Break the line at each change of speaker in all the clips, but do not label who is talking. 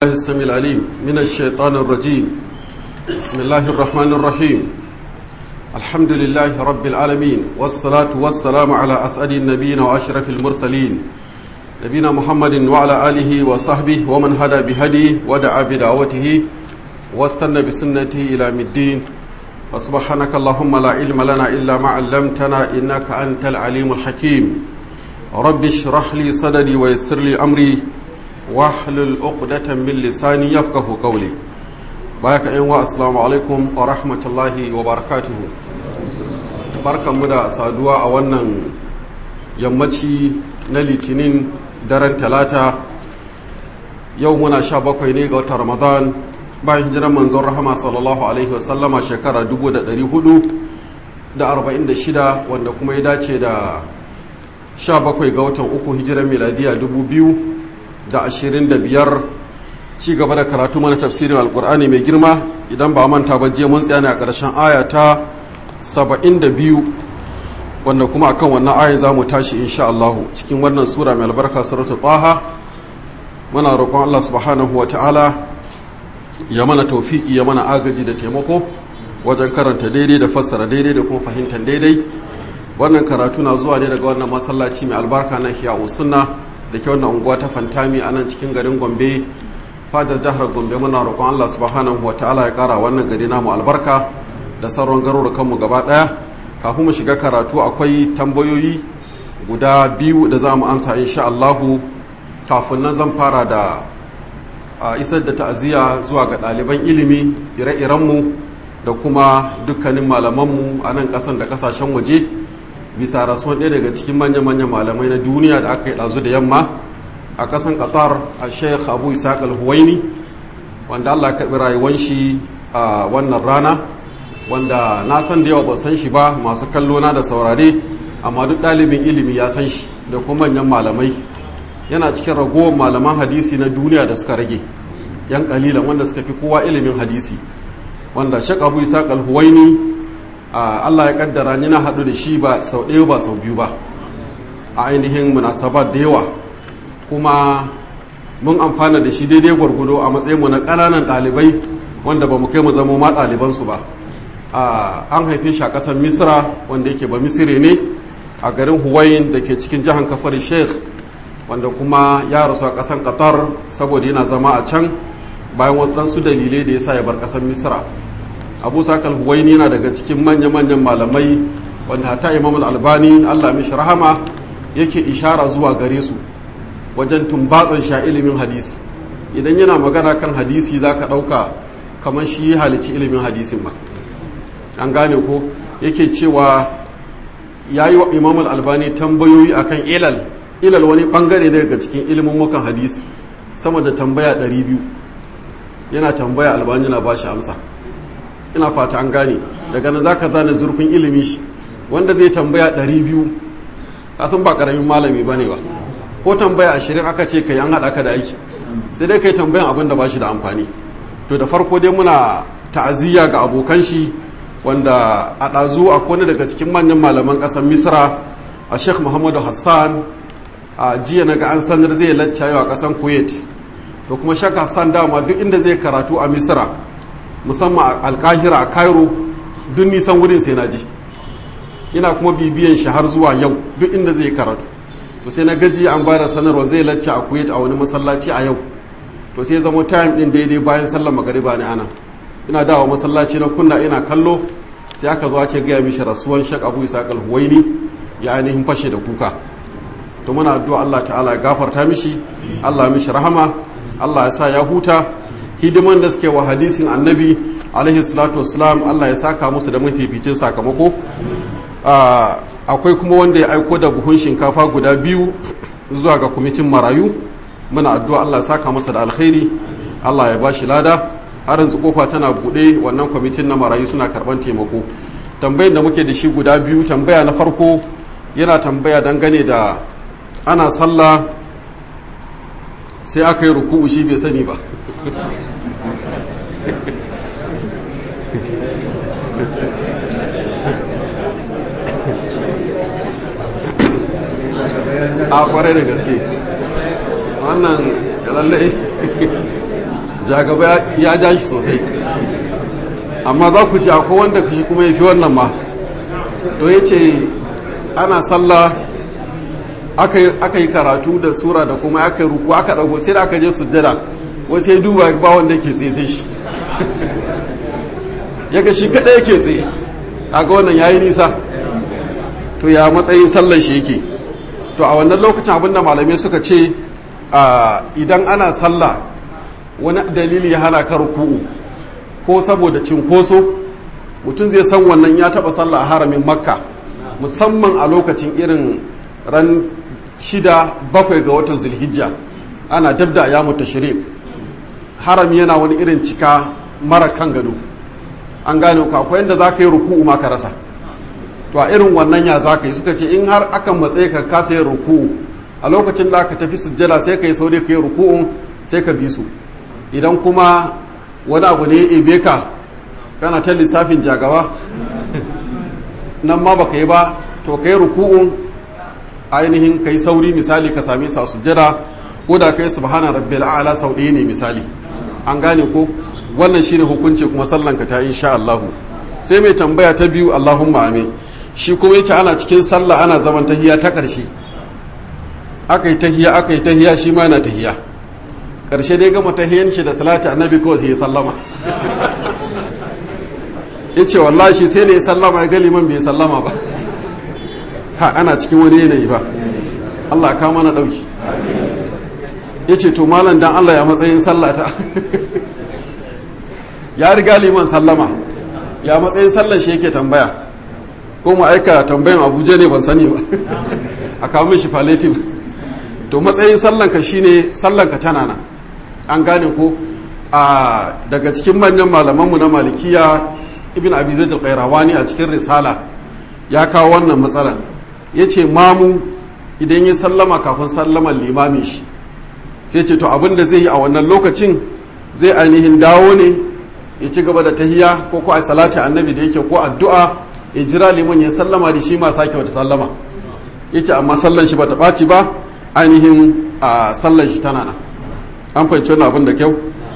السميع العليم من الشيطان الرجيم بسم الله الرحمن الرحيم الحمد لله رب العالمين والصلاة والسلام على أسعد النبيين وأشرف المرسلين نبينا محمد وعلى آله وصحبه ومن هدى بهديه ودعا بدعوته واستنى بسنته إلى الدين فسبحانك اللهم لا علم لنا إلا ما علمتنا إنك أنت العليم الحكيم رب اشرح لي صدري ويسر لي أمري wahlul uqdatan min lisani yafqahu qawli bayaka yan wa assalamu alaikum wa rahmatullahi wa barakatuh barkanmu da saduwa a wannan yammaci na litinin daren talata yau muna sha bakwai ne ga watan ramadan bayan hijiran manzon rahama sallallahu alaihi wa sallama shekara 446 wanda kuma ya dace da sha bakwai ga watan uku hijiran miladiya 2000 da ashirin da biyar ci gaba da karatu mana tafsirin alkur'ani mai girma idan ba manta ba je mun tsaya ne a ƙarshen aya ta saba'in da biyu wanda kuma akan wannan ayin za mu tashi insha Allah cikin wannan sura mai albarka suratul taha muna roƙon Allah subhanahu wa ta'ala ya mana taufiki ya mana agaji da taimako wajen karanta daidai da fassara daidai da kuma fahimtar daidai wannan karatu na zuwa ne daga wannan masallaci mai albarka na hiya'u sunna da ke wannan unguwa ta fantami a nan cikin garin gombe fadar jihar gombe muna roƙon allah subhanahu wa ta'ala ya ƙara wannan gari namu albarka da sauran garurukanmu gaba ɗaya kafin mu shiga karatu akwai tambayoyi guda biyu da za mu amsa insha allahu kafin nan zan fara da a isar da ta'aziyya zuwa ga ɗaliban ilimi ire-irenmu da kuma dukkanin malamanmu a nan ƙasan da ƙasashen waje bisa rasuwan ɗaya daga cikin manya-manyan malamai na duniya da aka yi ɗazu da yamma a ƙasan qatar a sheikh abu isaac al-huwaini wanda allah karɓi rayuwan shi a wannan rana wanda na san da yawa ba san shi ba masu kallo na da saurare amma duk ɗalibin ilimi ya san shi da kuma manyan malamai yana cikin ragowar malaman hadisi na duniya da suka rage yan kalilan wanda suka fi kowa ilimin hadisi wanda sheikh abu isaac al-huwaini Allah ya kaddara ni na haɗu da shi ba sau ɗaya ba sau biyu ba a ainihin munasabat da yawa kuma mun amfana da shi daidai gwargwado a matsayinmu na ƙananan ɗalibai wanda ba mu kai mu zama ma ɗalibansu ba an haife shi a ƙasar misra wanda yake ba misire ne a garin huwayin da ke cikin jihar kafar sheikh wanda kuma ya rasu a ƙasar qatar saboda yana zama a can bayan waɗansu dalilai da ya sa ya bar ƙasar misra abu sakal huwaini yana daga cikin manya-manyan malamai wanda hata imam albani allah mishi rahama yake ishara zuwa gare su wajen tumbatsan sha ilimin hadisi idan yana magana kan hadisi za ka ɗauka kamar shi halici ilimin hadisin ba an gane ko yake cewa ya yi wa imam albani tambayoyi akan ilal ilal wani bangare ne daga cikin ilimin mukan hadisi sama da tambaya 200 yana tambaya albani na ba shi amsa ina fata an gane daga nan zaka zane zurfin ilimi shi wanda zai tambaya 200 kasan ba karamin malami bane ba ko tambaya 20 aka ce kai an hada ka da aiki sai dai kai tambayan abin da bashi da amfani to da farko dai muna ta'aziyya ga abokan shi wanda a ɗazu a wani daga cikin manyan malaman ƙasar misra a sheikh muhammadu hassan a jiya na ga an sanar zai lacca yau a ƙasar kuwait to kuma shek hassan dama duk inda zai karatu a misra musamman alkahira a cairo duk nisan wurin sai na ji ina kuma bibiyan shi har zuwa yau duk inda zai karatu to sai na gaji an bada sanarwa zai lacce a kuwait a wani masallaci a yau to sai zama time din daidai bayan sallar magariba ne ana ina dawo masallaci na kunna ina kallo sai aka zo ake gaya mishi rasuwan shak abu isa huwaini ya ainihin fashe da kuka to muna addu'a Allah ta'ala ya gafarta mishi Allah mishi rahama Allah ya sa ya huta hidiman da suke wa hadisin annabi alaihi salatu wassalam Allah ya saka musu da mafificin sakamako akwai kuma wanda ya aiko da buhun shinkafa guda biyu zuwa ga kwamitin marayu muna addu'a Allah ya saka masa da alkhairi Allah ya bashi lada har yanzu kofa tana buɗe wannan kwamitin na marayu suna karɓar taimako tambayar da muke da shi guda biyu tambaya na farko yana tambaya dangane da ana sallah sai aka yi ruku'u shi bai sani ba a kwarai da gaske wannan lallai jagaba ya ja shi sosai amma za ku ji akwai wanda shi kuma ya fi wannan ma to ya ce ana sallah aka yi karatu da sura da kuma aka yi ruku aka ɗago sai da aka je sujjada wasu ya duba ba wanda ke tsaye shi ya ga shi kaɗai yake tsaye a ga wannan ya yi nisa to ya matsayin sallar shi yake to a wannan lokacin abinda malamai suka ce idan ana sallah wani dalili ya hana ka ruku'u ko saboda cinkoso mutum zai san wannan ya taba sallah a haramin makka musamman a lokacin irin ran shida bakwai ga watan zulhijja ana dabda ya mutu shirik harami yana wani irin cika mara kan gado an gane ku akwai yadda za ka yi ruku'u ma ka rasa to a irin wannan ya za ka yi suka ce in har akan matsayi ka kasa yin ruku'u a lokacin da aka tafi sujjada sai ka yi saurayi ka yi ruku'un sai ka bi su idan kuma wani abu ne ya ebe ka kana ta lissafin jagawa nan ma baka yi ba to ka yi ruku'un ainihin ka yi sauri misali ka same su a sujjada ko da ka yi subhana rabbil a'la sau ɗaya ne misali an gane ko wannan shine hukunci kuma sallanka ta insha Allah sai mai tambaya ta biyu Allahumma amin shi kuma yace ana cikin sallah ana zaman tahiya ta ƙarshe aka yi tahiya aka yi tahiya shi ma yana tahiya ƙarshe dai gama tahiyan shi da salati annabi kawai sai ya sallama yace wallahi shi sai da ya sallama ya ga liman bai sallama ba ha ana cikin wani yanayi ba Allah ka mana dauki yace to malam dan Allah ya matsayin sallata ya riga liman sallama ya matsayin sallar shi yake tambaya ko mu aika tambayan abuja ne ban sani ba a kawo min shi palliative to matsayin sallanka shine sallanka tana nan an gane ko a daga cikin manyan malamanmu na malikiya ibn abi zaid al-qayrawani a cikin risala ya kawo wannan matsalan yace mamu idan ya sallama kafin sallaman limamin shi sai ce to abin da zai yi a wannan lokacin zai ainihin dawo ne ya ci gaba da tahiya ko ko a salati annabi da yake ko addu'a ya jira liman ya sallama da shi ma sake wata sallama yace amma sallan shi bata ɓaci ba ainihin a sallan shi tana nan an fahimci wannan abin da kyau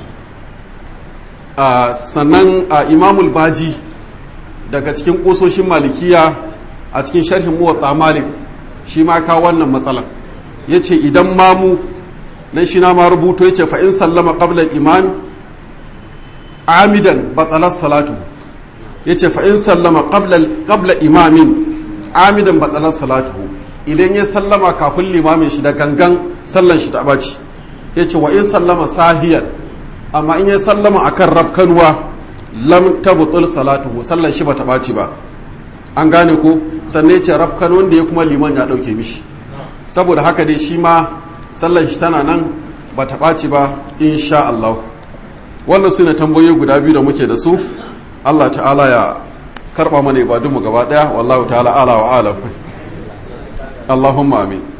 sannan a imamul baji daga cikin ƙososhin malikiya a cikin sharhin muwatta malik shi ma kawo wannan matsalan yace idan mamu nan shi na ma rubuto yace fa in sallama qabla imam amidan batsalar salatu ya ce fa'in sallama ƙabla imamin amidan batsalar salatu idan ya sallama kafin limamin shi da gangan sallan shi ta ɓaci ya ce wa in sallama sahiyan amma in ya sallama a kan rafkanuwa lam tabutul salatu sallan shi ba ta ɓaci ba an gane ko sannan ya ce rafkanuwan da ya kuma liman ya ɗauke mishi saboda haka dai shi ma sallan shi tana nan ba ta ɓaci ba insha Allah wannan su ne tambayoyi guda biyu da muke da su Allah ta'ala ya karba mana ibadunmu gaba daya wallahu ta'ala ala wa alam Allahumma amin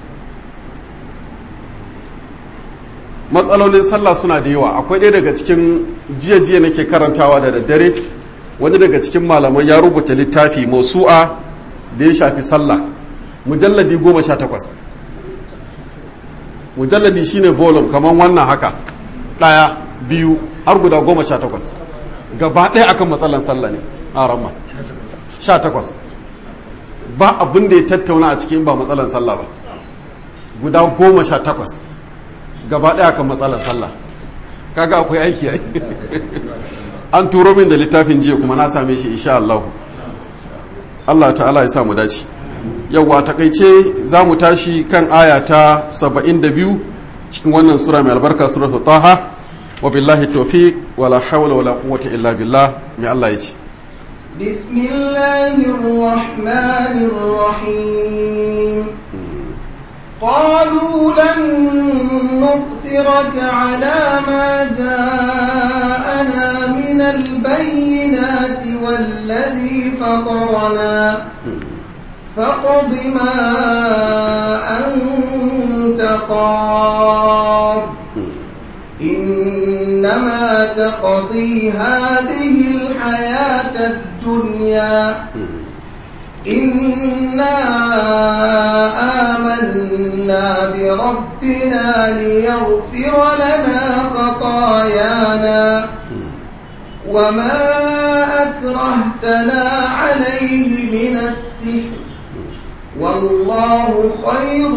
matsalolin sallah suna da yawa akwai ɗaya daga cikin jiya jiya nake karantawa da daddare wani daga cikin malaman ya rubuta littafi mausu'a da ya shafi sallah mujalladi goma sha takwas mujalladi shine volume kamar wannan haka ɗaya biyu har guda goma sha takwas gaba ɗaya akan matsalan sallah ne a ramma sha takwas ba abin da ya tattauna a cikin ba matsalan sallah ba guda goma sha takwas gaba ɗaya akan matsalan sallah kaga akwai aiki ai an turo min da littafin jiya kuma na same shi insha Allah Allah ta'ala ya sa mu dace yawwa takaice za mu tashi kan aya ta 72 cikin wannan sura mai albarka suratul taha وبالله التوفيق ولا حول ولا قوة إلا بالله من الله يجي
بسم الله الرحمن الرحيم قالوا لن نؤثرك على ما جاءنا من البينات والذي فطرنا فاقض ما أنت قاض إنما تقضي هذه الحياة الدنيا إنا آمنا بربنا ليغفر لنا خطايانا وما أكرهتنا عليه من السحر والله خير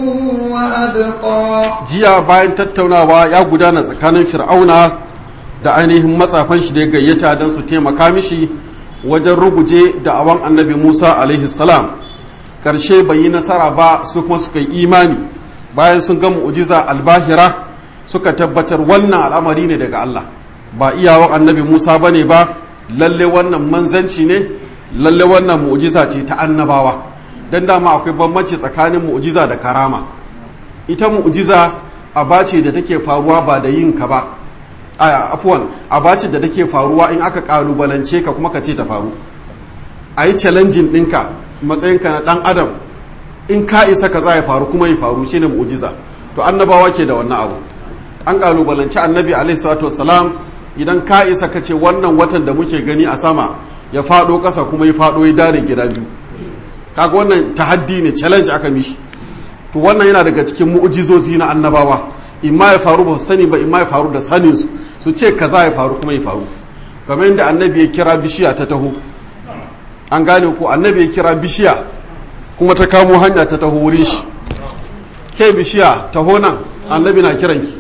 وأبقى
jiya bayan tattaunawa ya gudana tsakanin fir'auna da ainihin matsafan shi da ya gayyata don su taimaka mishi wajen ruguje da awan annabi musa alaihi salam karshe bai yi nasara ba su kuma suka yi imani bayan sun ga mu'jiza albahira suka tabbatar wannan al'amari ne daga allah ba iyawan annabi musa ba ne ba lalle wannan manzanci ne lalle wannan mu'jiza ce ta annabawa don dama akwai bambanci tsakanin mu'jiza da karama ita mu'jiza aba ce da take faruwa ba da yin ka ba a afuwan aba ce da take faruwa in aka kalubalance ka kuma ka ce ta faru a yi challenging ɗinka matsayinka na ɗan adam in ka isa ka za ya faru kuma ya faru shi ne mu'jiza to annabawa ke da wannan abu an kalubalance annabi alaihi salatu wassalam idan ka isa ka ce wannan watan da muke gani a sama ya faɗo ƙasa kuma ya faɗo ya dare gida biyu kaga wannan tahaddi ne challenge aka mishi to wannan yana daga cikin mu'jizozi na annabawa imma ya faru ba sani ba imma ya faru da sanin su su ce kaza ya faru kuma ya faru kamar yadda annabi ya kira bishiya ta taho an gane ko annabi ya kira bishiya kuma ta kamo hanya ta taho wurin shi ke bishiya taho nan annabi na kiranki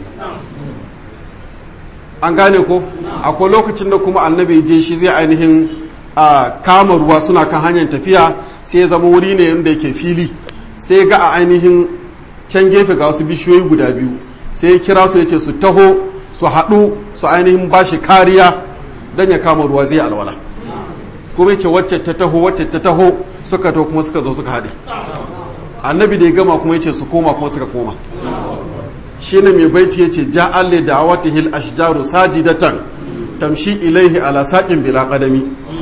an gane ko akwai lokacin da kuma annabi je shi zai ainihin a kama ruwa suna kan hanyar tafiya sai ya zama wuri ne inda yake fili sai ga a ainihin can gefe ga wasu bishiyoyi guda biyu sai ya kira su ya ce su taho su haɗu su ainihin ba shi kariya don ya kama ruwa zai alwala kuma ce wacce ta taho wacce ta taho suka taho kuma suka zo suka haɗe annabi da ya gama kuma ya ce su koma kuma suka koma shi ne mai baiti ya ce ja'alle da wata hil ashjaru sajidatan tamshi ilaihi ala saƙin bila ƙadami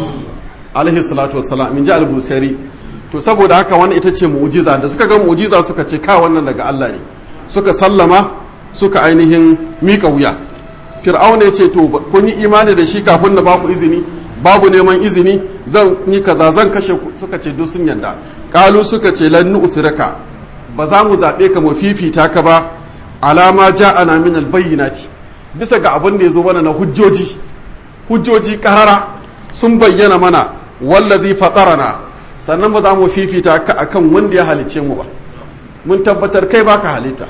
alaihi salatu wassalam min ji al-busari to saboda haka wannan ita ce mu'jiza da suka ga mu'jiza suka ce ka wannan daga Allah ne suka sallama suka ainihin mika wuya fir'auna ya ce to kun yi imani da shi kafin na baku izini babu neman izini zan yi kaza zan kashe ku suka ce duk sun yanda kalu suka ce lan nu'siraka ba za mu zabe ka mu fifita ka ba alama ja'ana min albayyinati bisa ga abin da ya zo mana na hujjoji hujjoji karara sun bayyana mana wallazi fatarana sannan ba za mu fifita ka akan wanda ya halicce mu ba mun tabbatar kai baka halitta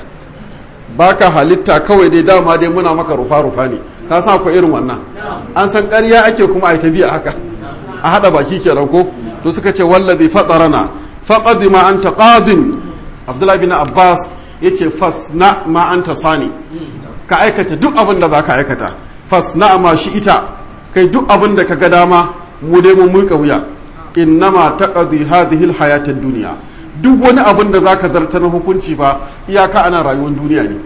baka halitta kawai dai dama dai muna maka rufa rufa ne ka san akwai irin wannan an san ƙarya ake kuma ai tabi'a haka a hada baki kenan ko to suka ce wallazi fatarana faqad ma anta qadin abdullahi bin abbas yace fasna ma anta sani ka aikata duk abin da zaka aikata fasna ma shi ita kai duk abin da ka ga dama mu dai mun muka wuya innama taqdi hadhihi alhayat ad-dunya duk wani abin da zaka zarta na hukunci ba iyaka ana rayuwar duniya ne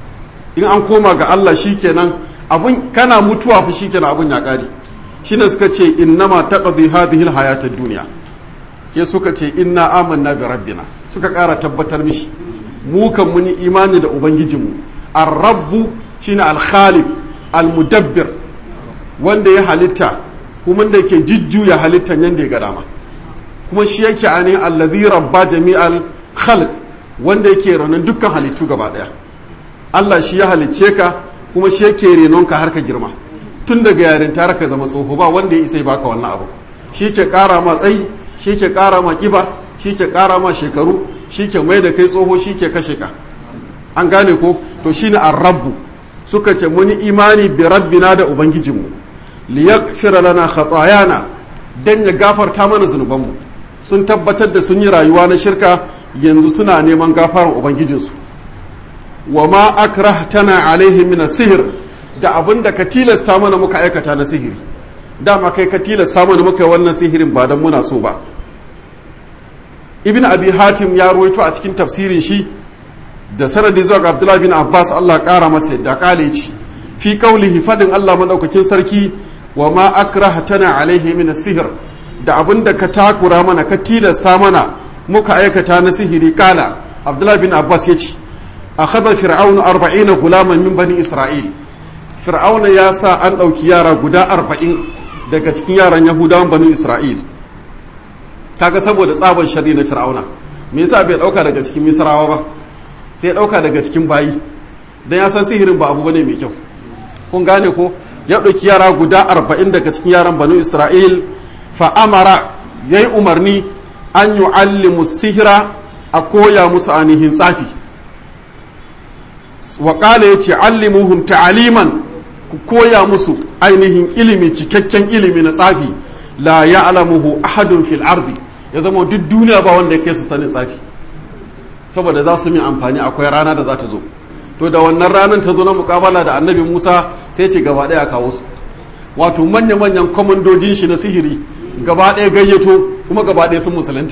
in an koma ga Allah shikenan abun kana mutuwa fa shikenan abun ya kare shine suka ce innama taqdi hadhihi alhayat ad-dunya ke suka ce inna amanna bi rabbina suka kara tabbatar mishi mu kan muni imani da ubangijinmu ar-rabbu shine al-khaliq al-mudabbir wanda ya halitta kuma da ke jujjuya halittan yadda ya ga dama kuma shi yake ani allazi rabba jami'al khalq wanda yake renon dukkan halittu gaba daya Allah shi ya halicce ka kuma shi yake renon ka har ka girma tun daga yarin tare ka zama tsoho ba wanda ya isa baka wannan abu shi ke kara ma tsayi shi ke kara ma kiba shi ke kara ma shekaru shi ke mai da kai tsoho shi ke kashe ka an gane ko to shine ar-rabbu suka ce muni imani bi rabbina da ubangijinmu liyaghfira lana khatayana dan ya gafarta mana zunubanmu sun tabbatar da sun yi rayuwa na shirka yanzu suna neman gafaran ubangijinsu wa ma akrahtana alaihi min sihir da abin da ka tilasta mana muka aikata na sihiri dama kai ka tilasta mana muka yi wannan sihirin ba dan muna so ba ibn abi hatim ya ruwaito a cikin tafsirin shi da sanadi zuwa ga abdullahi bin abbas allah kara masa yadda kale ci fi kaulihi fadin allah madaukakin sarki wa ma akrahtana alaihi min sihir da abin da ka takura mana ka tilasta mana muka aikata na sihiri kala abdullahi bin abbas ya ce akhadha fir'aunu arba'ina gulaman min bani isra'il fir'auna ya sa an ɗauki yara guda arba'in daga cikin yaran yahudawan bani isra'il kaga saboda tsaban shari na fir'auna me yasa bai ɗauka daga cikin misrawa ba sai ɗauka daga cikin bayi dan ya san sihirin ba abu bane mai kyau kun gane ko ya ɗauki yara guda arba'in daga cikin yaran banu isra'il fa'amara ya yi umarni an yi allimu sihira a koya musu ainihin tsafi waƙala ya ce allimuhum ta'aliman ku koya musu ainihin ilimi cikakken ilimi na tsafi la ya alamuhu ahadun fil ardi ya zama duk duniya ba wanda ya kai su sanin tsafi saboda za su min amfani akwai rana da za ta zo to da wannan ranar ta zo na mukabala da annabi musa sai ce gaba ɗaya kawo su wato manya-manyan kwamandojin shi na sihiri gaba ɗaya gayyato kuma gaba ɗaya sun musulunta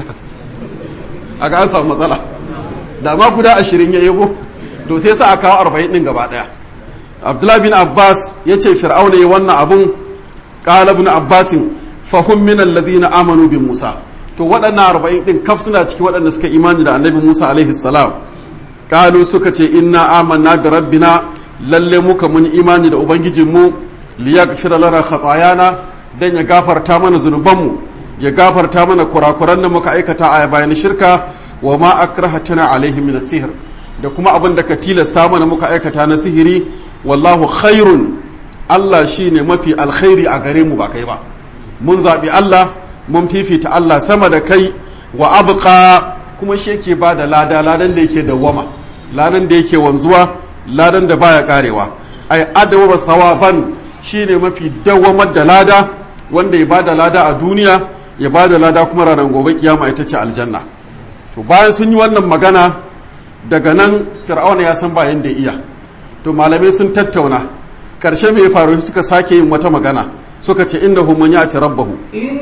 a ga an samu matsala da ma guda ashirin ya yabo to sai sa a kawo arba'in ɗin gaba ɗaya abdullahi bin abbas ya ce fir'auna ya wannan abun ƙala bin abbasin fahim min alladhina amanu bin musa to waɗannan arba'in ɗin kaf suna ciki waɗanda suka imani da annabi musa alaihi salam kalu suka ce inna amanna bi rabbina lalle muka mun imani da ubangijinmu liyaghfira lana khatayana dan ya gafarta mana zunubanmu ya gafarta mana kurakuran da muka aikata a bayan shirka wa ma akrahatana alaihi min sihr da kuma abin da ka tilasta mana muka aikata na sihiri wallahu khairun Allah shine mafi alkhairi a gare mu ba kai ba mun zabi Allah mun fifita Allah sama da kai wa abqa kuma shi yake ba da lada ladan da yake dawwama ladan da yake wanzuwa ladan da baya karewa ai adawa sawaban shine mafi dawwamar da lada wanda ya bada lada a duniya ya bada lada kuma ranar gobe kiyama ita ce aljanna to bayan sun yi wannan magana daga nan fir'auna ya san bayan da iya to malamai sun tattauna karshe mai faru suka sake yin wata magana suka ce innahu man ya'ti rabbahu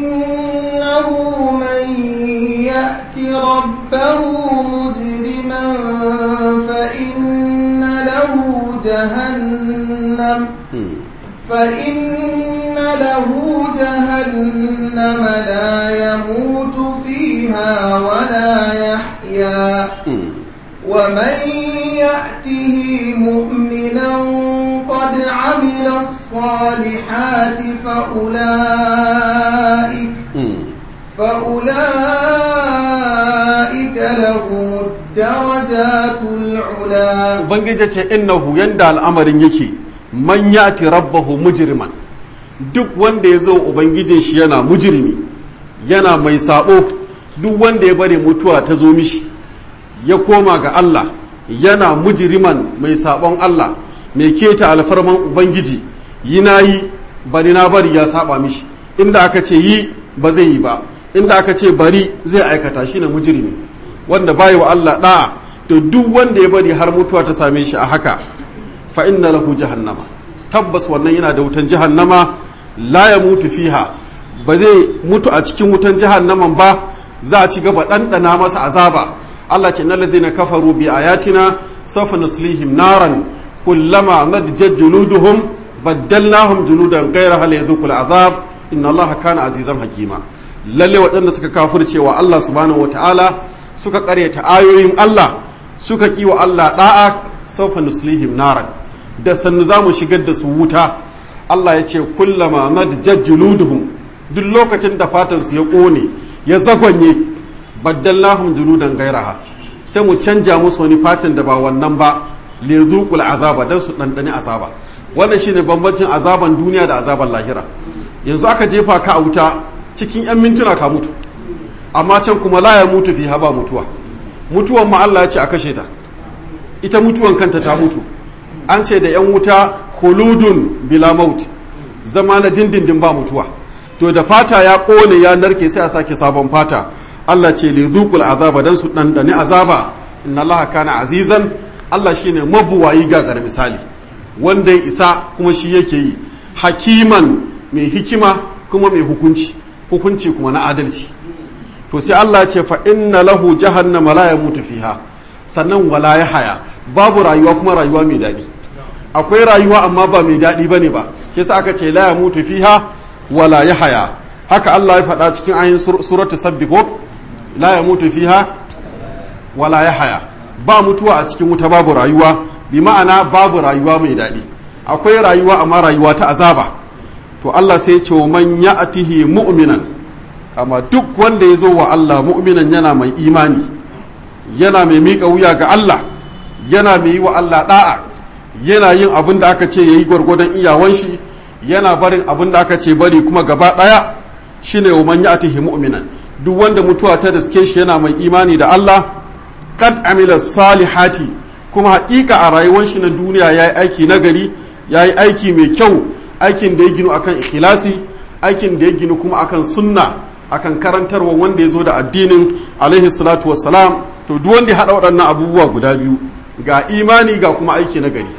innahu man ya'ti rabbahu mujriman fa inna lahu jahannam fa inna lahu jahannam la yamutu fiha wa la yahya ومن يأته مؤمنا قد عمل الصالحات فأولئك فأولئك لهم الدرجات العلا
ubangiji ce innahu yanda al'amarin yake man yati rabbahu mujriman duk wanda ya zo ubangijin shi yana mujrimi yana mai sabo duk wanda ya bari mutuwa ta zo mishi ya koma ga Allah yana mujriman mai sabon Allah mai keta alfarman ubangiji yi na yi bari na bari ya saba mishi inda aka ce yi ba zai yi ba inda aka ce bari zai aikata shi na mujrimi wanda bayi wa Allah da'a to duk wanda ya bari har mutuwa ta same shi a haka fa inna lahu jahannama tabbas wannan yana da wutan jahannama la ya mutu fiha ba zai mutu a cikin wutan jahannaman ba za a ci gaba ɗanɗana masa azaba Allah ce na ladina kafaru bi ayatina sawfa nuslihim naran kullama nadjat juluduhum baddalnahum juludan ghayraha liyadhuqul azab inna Allah kana azizan hakima lalle waɗanda suka kafirce wa Allah subhanahu wataala suka ƙaryata ayoyin Allah suka ƙi wa Allah da'a sawfa nuslihim naran da sannu za mu shigar da su wuta Allah ya ce kullama nadjat juluduhum duk lokacin da fatansu ya ƙone ya zagwanye baddallahum juludan gairaha sai mu canja musu wani fatan da ba wannan ba le zuqul azaba dan su dandane azaba wannan shine bambancin azaban duniya da azaban lahira yanzu aka jefa ka a wuta cikin yan mintuna ka mutu amma can kuma la ya mutu fi haba mutuwa mutuwan ma Allah ya ce a kashe ta ita mutuwan kanta ta mutu an ce da yan wuta khuludun bila maut zama na dindindin ba mutuwa to da fata ya kone ya narke sai a sake sabon fata Allah ce li zuqul azaba dan su dandane azaba inna Allah kana azizan Allah shine mabuwayi gagar misali wanda ya isa kuma shi yake yi hakiman mai hikima kuma mai hukunci hukunci kuma na adalci to sai Allah ce fa inna lahu jahannama la yamutu fiha sannan wala ya haya babu rayuwa kuma rayuwa mai daɗi akwai rayuwa amma ba mai daɗi bane ba kisa aka ce la yamutu fiha wala ya haya haka Allah ya faɗa cikin ayin suratu sabbi ko la ya mutu fiha wala ya haya ba mutuwa a cikin wuta babu rayuwa bi ma'ana babu rayuwa mai daɗi akwai rayuwa amma rayuwa ta azaba to Allah sai ce wa man ya'tihi mu'minan amma duk wanda ya zo wa Allah mu'minan yana mai imani yana mai miƙa wuya ga Allah yana mai yi wa Allah da'a yana yin abin da aka ce yayi gwargwadon iyawan shi yana barin abin da aka ce bari kuma gaba daya shine wa man ya'tihi mu'minan duk wanda mutuwa ta riske shi yana mai imani da Allah kad amila salihati kuma haƙiƙa a rayuwar shi na duniya yayi aiki nagari yayi aiki mai kyau aikin da ya ginu akan ikhlasi aikin da ya ginu kuma akan sunna akan karantarwa wanda ya zo da addinin alaihi salatu wassalam to duk wanda ya haɗa waɗannan abubuwa guda biyu ga imani ga kuma aiki na gari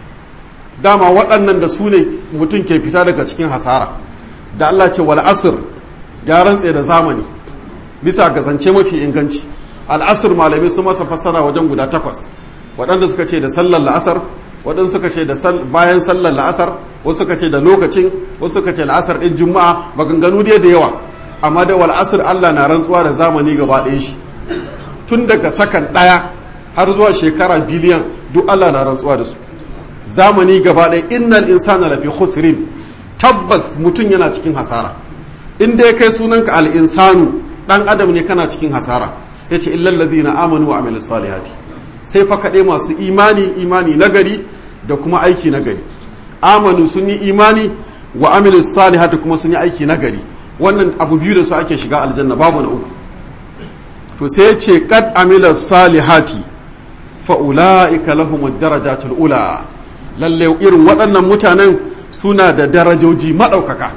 dama waɗannan da su ne mutum ke fita daga cikin hasara da Allah ce wal asr ya rantse da zamani bisa ga zance mafi inganci al'asr malamai su masa fassara wajen guda takwas waɗanda suka ce da sallar la'asar waɗanda suka ce da bayan sallar la'asar wasu suka ce da lokacin wasu suka ce la'asar ɗin juma'a maganganu dai da yawa amma da wal asr Allah na rantsuwa da zamani gaba ɗaya shi tun daga sakan ɗaya har zuwa shekara biliyan duk Allah na rantsuwa da su zamani gaba ɗaya innal insana lafi khusrin tabbas mutum yana cikin hasara in dai kai sunanka al insanu dan adam ne kana cikin hasara yace illal ladina amanu wa amilus salihati sai fa kaɗai masu imani imani nagari da kuma aiki nagari amanu sun yi imani wa amilus salihati kuma sun yi aiki nagari wannan abu biyu da su ake shiga aljanna babu na uku to sai ce kad amila salihati fa'ula'ika lahumud darajatul ula lalle irin waɗannan mutanen suna da darajoji maɗaukaka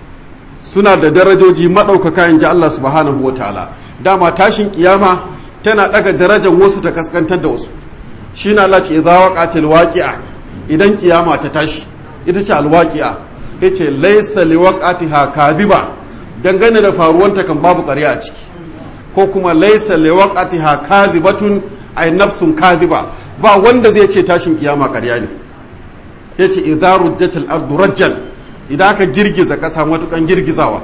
suna da darajoji maɗaukaka in ji Allah subhanahu wa ta'ala dama tashin kiyama tana ɗaga darajar wasu ta kaskantar da wasu shi na Allah ce idza waqatil waqi'a idan kiyama ta tashi ita ce alwaqi'a yace laysa liwaqatiha kadiba dangane da faruwanta kan babu ƙarya a ciki ko kuma laisa liwaqatiha kadhibatun ay nafsun kadhiba ba wanda zai ce tashin kiyama ƙarya ne yace idza rujjatil ardu rajjan idan aka girgiza kasa matukan girgizawa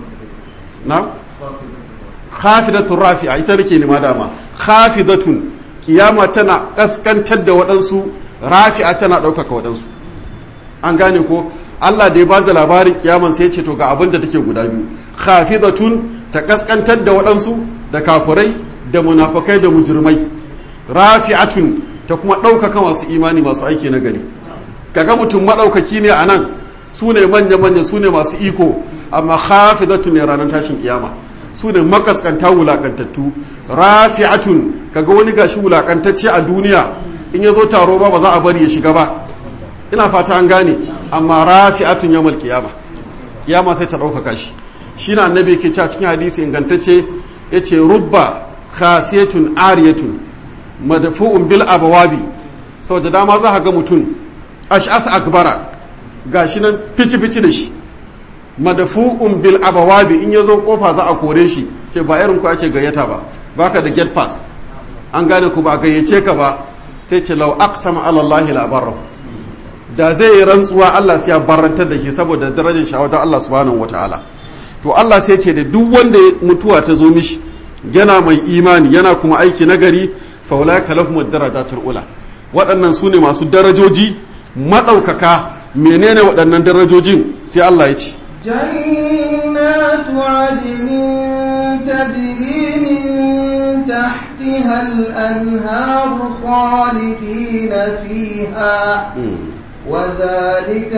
na khafidatun rafi'a ita nake nema dama khafidatun kiyama tana kaskantar da waɗansu rafi'a tana ɗaukaka waɗansu an gane ko Allah da ya ba da labarin kiyaman sai ya ce to ga abin da take guda biyu khafidatun ta kaskantar da waɗansu da kafirai da munafakai da mujirmai rafi'atun ta kuma ɗaukaka masu imani masu aiki na gari kaga mutum maɗaukaki ne a nan su ne manya-manya su ne masu iko amma hafidatun ne ranar tashin kiyama su ne makaskanta wulakantattu rafi'atun kaga wani gashi wulakantacce a duniya in ya zo taro ba ba za a bari ya shiga ba ina fata an gane amma rafi'atun yawmal kiyama kiyama sai ta ɗaukaka shi shi na annabi ke cewa cikin hadisi ingantacce ya ce rubba khasiyatun ariyatun madafu'un bil abawabi sau da dama za ga mutum ash'as akbara gashi nan fici-fici da shi madafu'un bil abawabi in ya zo kofa za a kore shi ce ba irin ku ake gayyata ba baka da get pass an gane ku ba gayyace ka ba sai ce lau aqsama ala Allah la barra da zai yi rantsuwa Allah sai ya barantar da shi saboda darajar shawatar Allah subhanahu wataala to Allah sai ce da duk wanda mutuwa ta zo mishi yana mai imani yana kuma aiki nagari fa ulaika lahum darajatul ula waɗannan su ne masu darajoji maɗaukaka menene waɗannan darajojin sai Allah ya ce
جنات عدن تجري من تحتها الأنهار خالدين فيها وذلك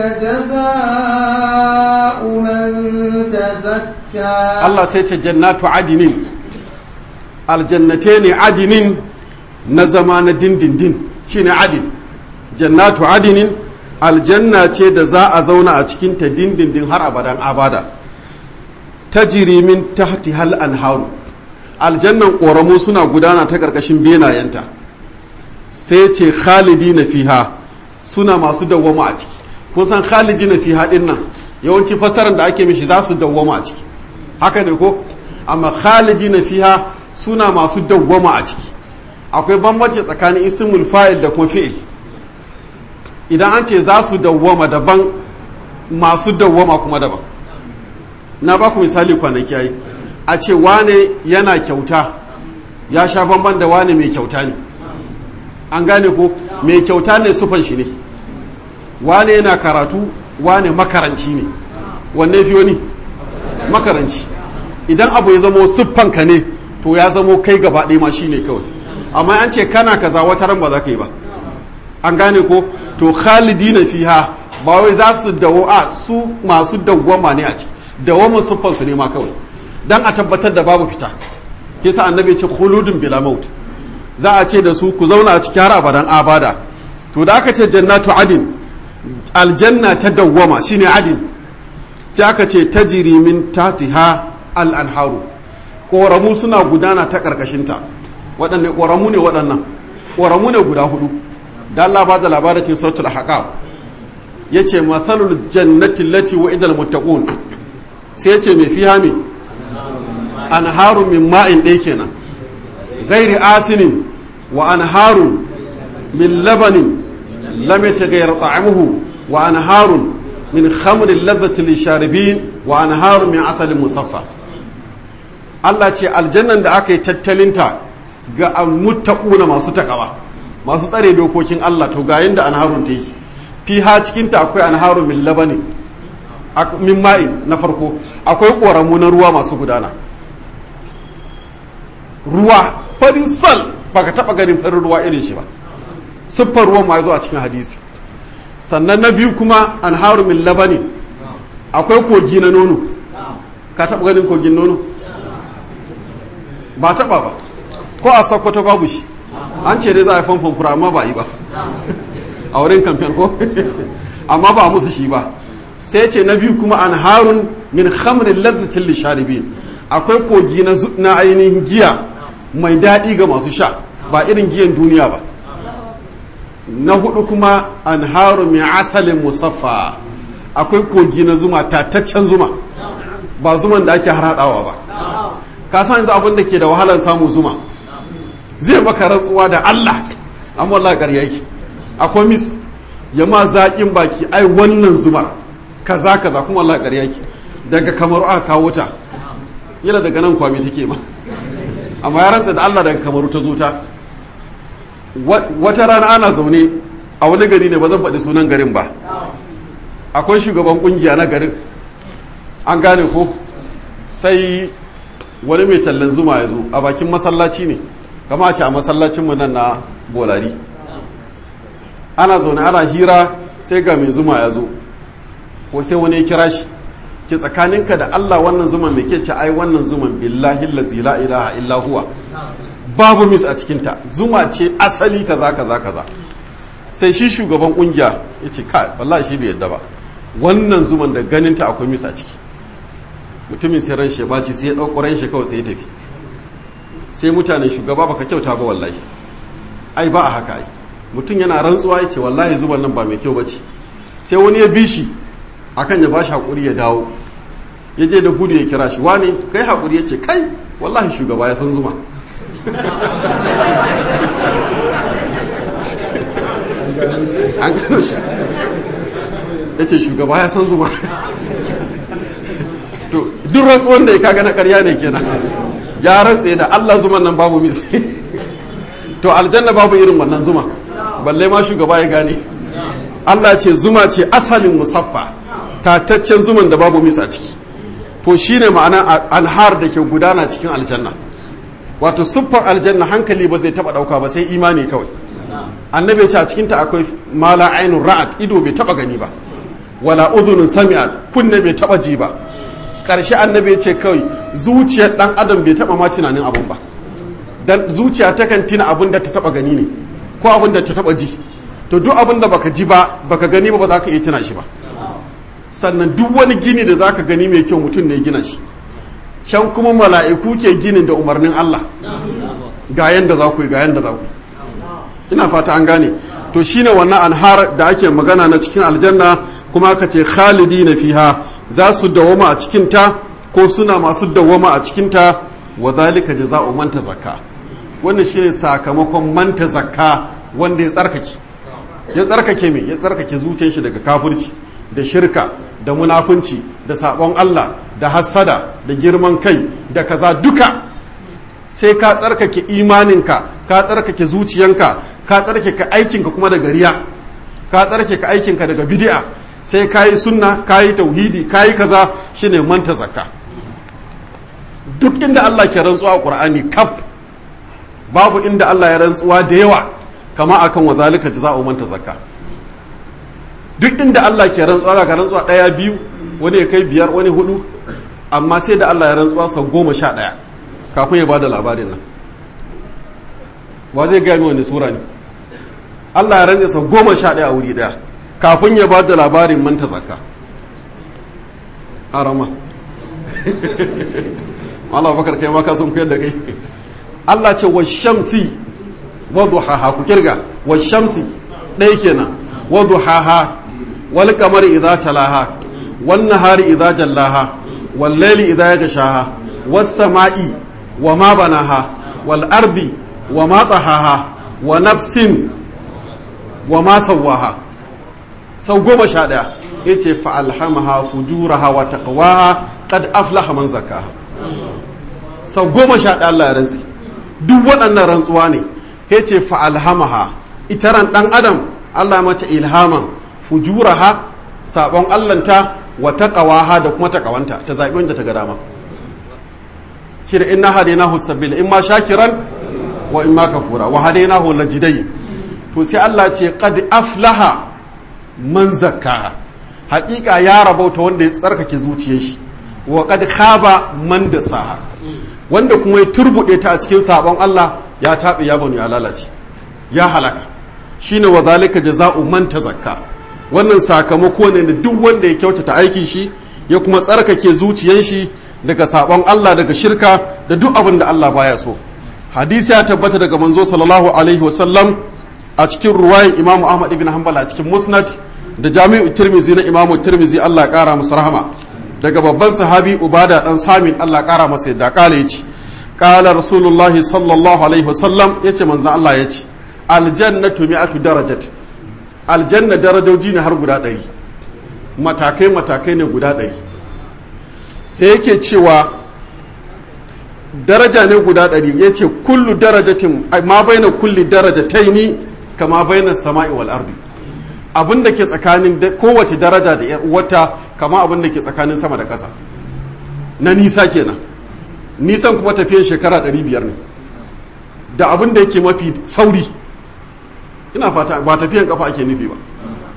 جزاء من تزكى
Allah sai ce jannatu adinin aljannate ne adinin na zama na dindindin shine adin jannatu adinin aljanna ce da za a zauna a cikinta dindindin har abadan abada ta min tahti hal anharu aljannan ƙoramu suna gudana ta ƙarƙashin benayenta sai ce khalidi na fiha suna masu dawwama a ciki kun san khalidi na fiha din nan yawanci fassarar da ake mishi za su dawwama a ciki haka ne ko amma khalidi na fiha suna masu dawwama a ciki akwai bambanci tsakanin ismul fa'il da kuma fi'il idan an ce za su dawwama daban masu dawwama kuma daban na ba ku misali kwanaki ai a ce wane yana kyauta ya sha bamban da wane mai kyauta ne an gane ko mai kyauta ne sufan shi ne wane yana karatu wane makaranci ne wanne fi wani makaranci idan abu ya zamo siffanka ne to ya zamo kai gaba ɗaya ma shi ne kawai amma an ce kana kaza wata ran ba za ka yi ba an gane ko to khalidina fiha ba wai za su dawo a su masu dawwama ne a ciki dawwamin siffar su ne ma kawai dan a tabbatar da babu fita yasa annabi ya ce khuludun bila maut za a ce da su ku zauna a ciki har abadan abada to da aka ce jannatu adin aljanna ta dawwama shine adin sai aka ce tajiri min tatiha al-anharu koramu suna gudana ta karkashinta waɗanne koramu ne waɗannan koramu ne guda hudu da Allah ba da labarin cikin suratul ahqaf yace mathalul jannati allati wa'ida al-muttaqun sai yace me fiha me anharu min ma'in ɗaya kenan ghairi asinin wa anharun min labanin lam yataghayyar ta'amuhu wa anharun min khamrin ladhati lisharibin wa anharun min asalin musaffa Allah ce aljannan da aka yi tattalinta ga muttaquna masu takawa masu tsare dokokin Allah to ga yanda anharun ta yi fiha cikin ta akwai anharun min labani min ma'in na farko akwai koramu na ruwa masu gudana ruwa farin sal baka taba ganin farin ruwa irin shi ba siffar ruwan ma ya zo a cikin hadisi sannan na biyu kuma an haru min labani akwai kogi na nono ka taba ganin kogin nono ba taba ba ko a sakkwato babu shi an ce dai za a yi famfon fura amma ba yi ba a wurin kamfen ko amma ba musu shi ba sai ce na biyu kuma an harun min khamrin ladzatin lisharibin akwai kogi na ainihin giya mai daɗi ga masu sha ba irin giyan duniya ba na hudu kuma an haru mai asalin musaffa akwai kogi na zuma tataccen zuma ba zuman da ake harhaɗawa ba ka san yanzu abin da ke da wahalar samu zuma zai maka rantsuwa da Allah an wallah ƙarya yake akwai mis ya ma zaƙin baki ai wannan zumar kaza kaza kuma wallah ƙarya yake daga kamar aka kawo ta yana daga nan kwami take ma amma ya rantsa da Allah daga kamaru ta zo ta wata rana ana zaune a wani gari ne ba zan faɗi sunan garin ba akwai shugaban kungiya na garin an gane ko sai wani mai tallan zuma ya zo a bakin masallaci ne kama ce a masallacinmu nan na bolari ana zaune ana hira sai ga mai zuma ya zo ko sai wani ya kira shi ke tsakaninka da Allah wannan zuman mai ke ce ai wannan zuman billahi lazi la ilaha illa huwa babu mis a cikinta zuma ce asali kaza kaza kaza sai shi shugaban kungiya ya ce kai wallahi shi bai yadda ba wannan zuman da ganinta akwai mis a ciki mutumin sai ran shi ya baci sai ya ɗauko ran shi kawai sai ya tafi sai mutanen shugaba baka kyauta ba wallahi ai ba a haka ai mutum yana rantsuwa ya ce wallahi zuban nan ba mai kyau bace sai wani ya bi shi akan ya bashi hakuri ya dawo ya je da gudu ya kira shi wane kai hakuri ya ce kai wallahi shugaba ya san zuma an gano shi ya ce shugaba ya san zuma to duk rantsuwan da ya kaga na karya ne kenan ya rantse da Allah zuman nan babu mis to aljanna babu irin wannan zuma balle ma shugaba ya gane Allah ce zuma ce asalin musaffa tataccen zuman da babu mis a ciki to shine ma'ana anhar da ke gudana cikin aljanna wato siffar aljanna hankali ba zai taba dauka ba sai imani kawai annabi ya ce a cikin ta akwai mala ainun ra'at ido bai taba gani ba wala udhunun sami'at kunne bai taba ji ba karshe annabi ya ce kawai zuciyar dan adam bai taba ma tunanin abun ba dan zuciya takan tina abun da ta taba gani ne ko abun da ta taba ji to duk abun da baka ji ba baka gani ba ba za ka iya tuna shi ba sannan duk wani gini da zaka gani mai kyau mutum ne gina shi can kuma mala'iku ke ginin da umarnin Allah ga yanda za ku yi ga yanda za ku yi ina fata an gane to shine wannan anhar da ake magana na cikin aljanna kuma aka ce khalidi na fiha za su dawama a cikinta ko suna masu dawama a cikinta wa zalika jaza'u man tazakka wannan shine sakamakon man tazakka wanda ya tsarkake ya tsarkake me ya tsarkake zuciyar shi daga kafirci da shirka da munafunci da sabon Allah da hassada da girman kai da kaza duka sai ka tsarkake imaninka ka tsarkake zuciyanka ka tsarkake aikinka kuma daga riya ka tsarkake aikinka daga bid'a sai ka yi sunna ka yi tauhidi ka yi kaza shine manta zakka duk inda Allah ke rantsuwa a Qur'ani kaf babu inda Allah ya rantsuwa da yawa kama akan wa zalika jazaa'u man zakka duk inda Allah ke rantsuwa ga rantsuwa ɗaya biyu wani ya kai biyar wani hudu amma sai da Allah ya rantsuwa sau goma sha ɗaya kafin ya ba da labarin nan wa zai gaya wani sura ne Allah ya rantsa sau goma sha ɗaya a wuri ɗaya kafin ya ba da labarin manta zakka harama Allah bakar kai ma ka sun koyar da kai Allah ce wa shamsi wa duhaha ku kirga wa shamsi ɗaya kenan wa duhaha wal qamari idza talaha wan nahari idza jallaha wal layli idza yaghshaha was sama'i wa ma banaha wal ardi wa ma tahaha wa nafsin wa ma sawaha sau goma sha ɗaya ya ce fa'alhamaha fujuraha wa taqwaha qad aflaha man zakaha sau goma sha ɗaya Allah ya rantsi duk waɗannan rantsuwa ne ya ce fa'alhamaha ita ran ɗan adam Allah mace ilhaman fujuraha sabon Allahnta wa taqwaha da kuma taqawanta ta zaɓi wanda ta ga dama shi da inna hadainahu sabila imma shakiran wa imma kafura wa hadainahu najidai to sai Allah ce qad aflaha man zakkaha hakika ya rabauta wanda ya tsarkake zuciyar shi wa qad khaba man dasaha wanda kuma ya turbude ta a cikin sabon Allah ya tabe ya banu ya lalace ya halaka shine wa zalika jaza'u man tazakka wannan sakamako ne da duk wanda ya kyautata aikin shi ya kuma tsarkake zuciyar shi daga sabon Allah daga shirka da duk abin da Allah baya so hadisi ya tabbata daga manzo sallallahu alaihi wasallam a cikin ruwayin imamu ahmad ibn hanbal a cikin musnad da jami'u tirmizi na imamu tirmizi allah kara masa rahama daga babban sahabi ubada dan samin allah kara masa yadda kala yace kala rasulullahi sallallahu alaihi wasallam yace manzon allah yace aljannatu mi'atu darajat aljanna darajoji ne har guda ɗari matakai matakai ne guda ɗari sai yake cewa daraja ne guda ɗari ya ce kullu darajatin ma baina kulli darajataini kama baina sama'i wal ardi abin da ke tsakanin kowace daraja da wata kama abin da ke tsakanin sama da ƙasa na nisa kenan nisan kuma tafiyan shekara 500 ne da abin da yake mafi sauri ina fata ba tafiyan kafa ake nufi ba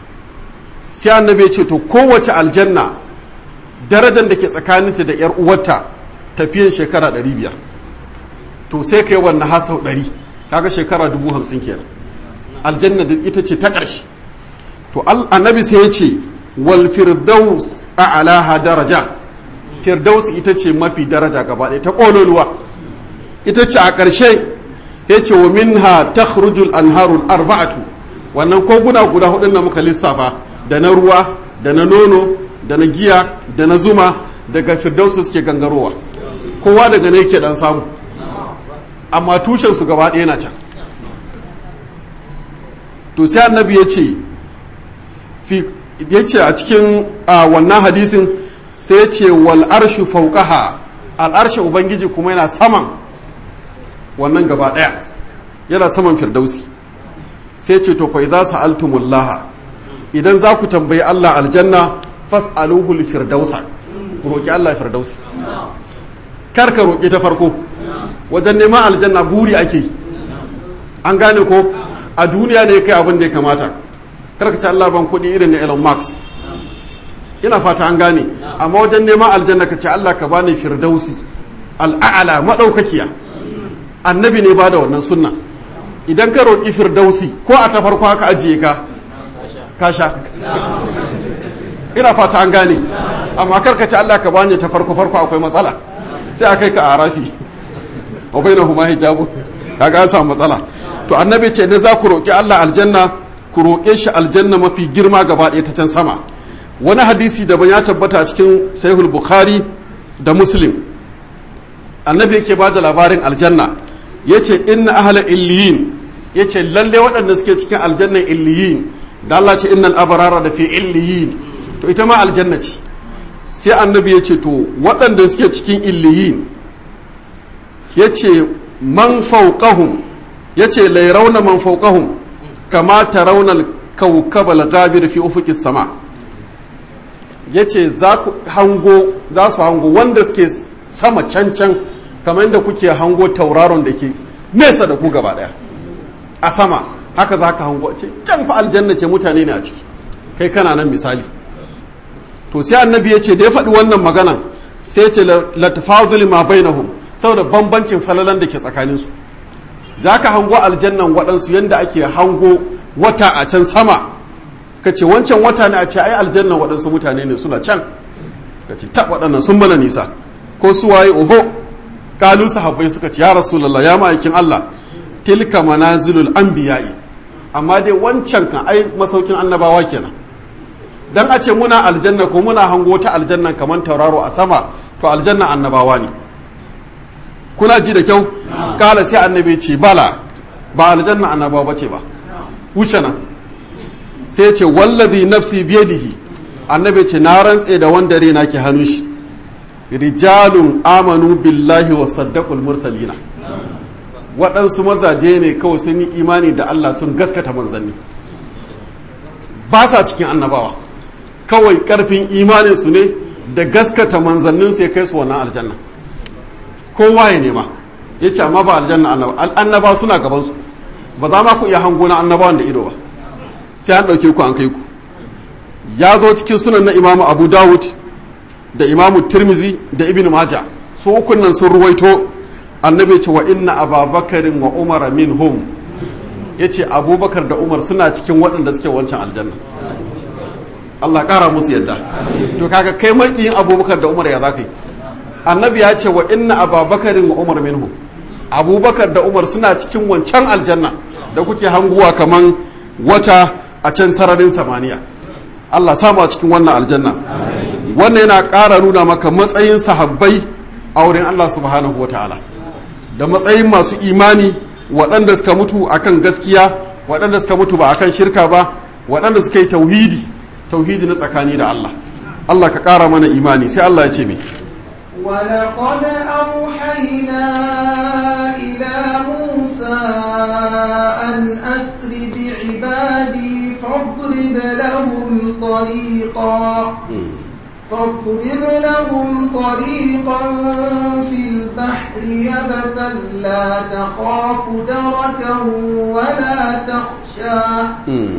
sai annabi ya ce to kowace aljanna darajar da ke tsakaninta da yar uwarta tafiyan shekara 500 to sai kai wannan hasau 100 kaga shekara 50 kenan aljanna da ita ce ta ƙarshe to annabi sai ya ce wal firdaus a'laha daraja firdaus ita ce mafi daraja gaba ɗaya ta ƙololuwa ita ce a ƙarshe ya ce wa minha takhrujul anharul arba'atu wannan koguna guda hudun da muka lissafa da na ruwa da na nono da na giya da na zuma daga firdaus suke gangarowa kowa daga ne yake dan samu amma tushen su gaba ɗaya na can to sai annabi ya ce ya ce a cikin wannan hadisin sai ce wal arshu fauqaha al arshu ubangiji kuma yana saman wannan gaba daya yana saman firdausi sai ce to fa idza sa'altumullaha idan za ku tambayi Allah aljanna fas'aluhu al firdausa ku roki Allah firdausi kar ka roki ta farko wajen neman aljanna buri ake an gane ko a duniya ne kai abin da ya kamata kar ka ci Allah ban kuɗi irin na Elon Musk ina fata an gane amma wajen neman aljanna ka ce Allah ka bani firdausi al'a'ala madaukakiya annabi ne ba da wannan sunna idan ka roƙi firdausi ko a ta farko haka ajiye ka kasha ina fata an gane amma kar ka ci Allah ka bani ta farko farko akwai matsala sai a kai ka a rafi wa bainahuma hijabu kaga an samu matsala to annabi ce ne za ku roƙi Allah aljanna ku roƙe shi aljanna mafi girma gaba ɗaya ta can sama wani hadisi daban ya tabbata a cikin sahihul bukhari da muslim annabi yake ba da labarin aljanna ya ce inna ahla illiyin ya ce lalle waɗanda suke cikin aljannan illiyin da Allah ce innal abarara da fi illiyin to ita ma aljanna ce sai annabi ya ce to waɗanda suke cikin illiyin ya ce man fauqahum ya ce lairauna man fauqahum kama tarawna al-kawkab al-ghabir fi ufuqi sama yace za ku hango za su hango wanda suke sama cancan kamar yadda kuke hango tauraron da ke nesa da ku gaba daya a sama haka za ka hango ce can fa aljanna ce mutane ne a ciki kai kana nan misali to sai annabi ya ce da ya faɗi wannan maganan sai ya ce latafadul ma bainahum saboda bambancin falalan da ke tsakaninsu za ka hango aljannan waɗansu yadda ake hango wata a can sama ka ce wancan wata ne a ce ai aljannan waɗansu mutane ne suna can ka ce ta waɗannan sun mana nisa ko su waye oho kalu sahabbai suka ce ya rasulullah ya ma'aikin Allah tilka manazilul anbiya'i amma dai wancan kan ai masaukin annabawa kenan dan a ce muna aljanna ko muna hango ta aljanna kamar tauraro a sama to aljanna annabawa ne kuna ji da kyau kala sai annabi ce bala ba aljanna annabawa bace ba wuce nan sai ce wallazi nafsi biyadihi annabi ce na rantse da wanda rena ke hannun shi rijalun amanu billahi wa saddaqul mursalina waɗansu mazaje ne kawai sun yi imani da Allah sun gaskata manzanni ba sa cikin annabawa kawai ƙarfin imaninsu ne da gaskata manzannin sai kai su wannan aljanna kowa ya nema ya ce amma ba aljanna annaba suna gabansu ba za ma ku iya hango na annabawan da ido ba sai an ɗauke ku an kai ku ya zo cikin sunan na imamu abu dawud da imamu tirmizi da ibn maja su ukun nan sun ruwaito annabi ce wa inna ababakarin wa umar minhum ya ce abubakar da umar suna cikin waɗanda suke wancan aljanna Allah ƙara musu yadda to kaga kai maƙiyin abubakar da umar ya za ka yi annabi ya ce wa inna ababakarin wa umar minhum abubakar da umar suna cikin wancan aljanna da kuke hanguwa kaman wata a can sararin samaniya Allah samu a cikin wannan aljanna wannan yana ƙara nuna maka matsayin sahabbai a wurin Allah subhanahu wataala da matsayin masu imani waɗanda suka mutu akan gaskiya waɗanda suka mutu ba akan shirka ba waɗanda suka yi tauhidi tauhidi na tsakani da Allah Allah ka ƙara mana imani sai Allah ya ce mai
ولقد أوحينا إلى موسى أن أسر بعبادي فاضرب لهم طريقا فاضرب لهم طريقا في البحر يبسا لا تخاف دركا ولا تخشى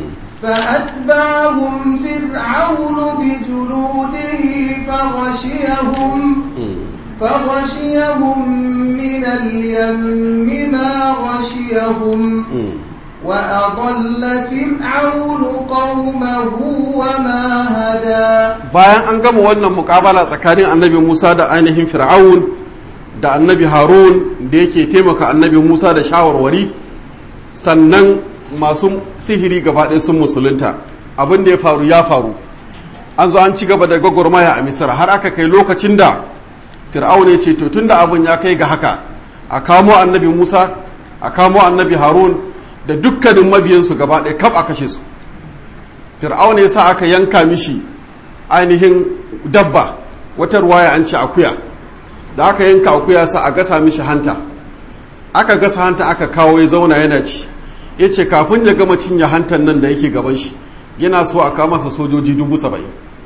فأتبعهم فرعون بجنوده فغشيهم فغشيهم من اليم ما غشيهم وأضل فرعون قومه وما هدى
bayan an gama wannan mukabala tsakanin annabi Musa da ainihin Fir'aun da annabi Harun da yake taimaka annabi Musa da shawarwari sannan masu sihiri gaba ɗaya sun musulunta abin da ya faru ya faru an zo an ci gaba da gwagwarmaya a misira har aka kai lokacin da fir'aun ya ce to tunda abin ya kai ga haka a kamo annabi musa a kamo annabi harun da dukkanin mabiyansu gaba ɗaya kaf a kashe su fir'aun ya sa aka yanka mishi ainihin dabba wata ruwaya an ce akuya da aka yanka akuya sa a gasa mishi hanta aka gasa hanta aka kawo ya zauna yana ci ya ce kafin ya gama cinye hantar nan da yake gaban shi yana so a kama masa sojoji dubu saba'in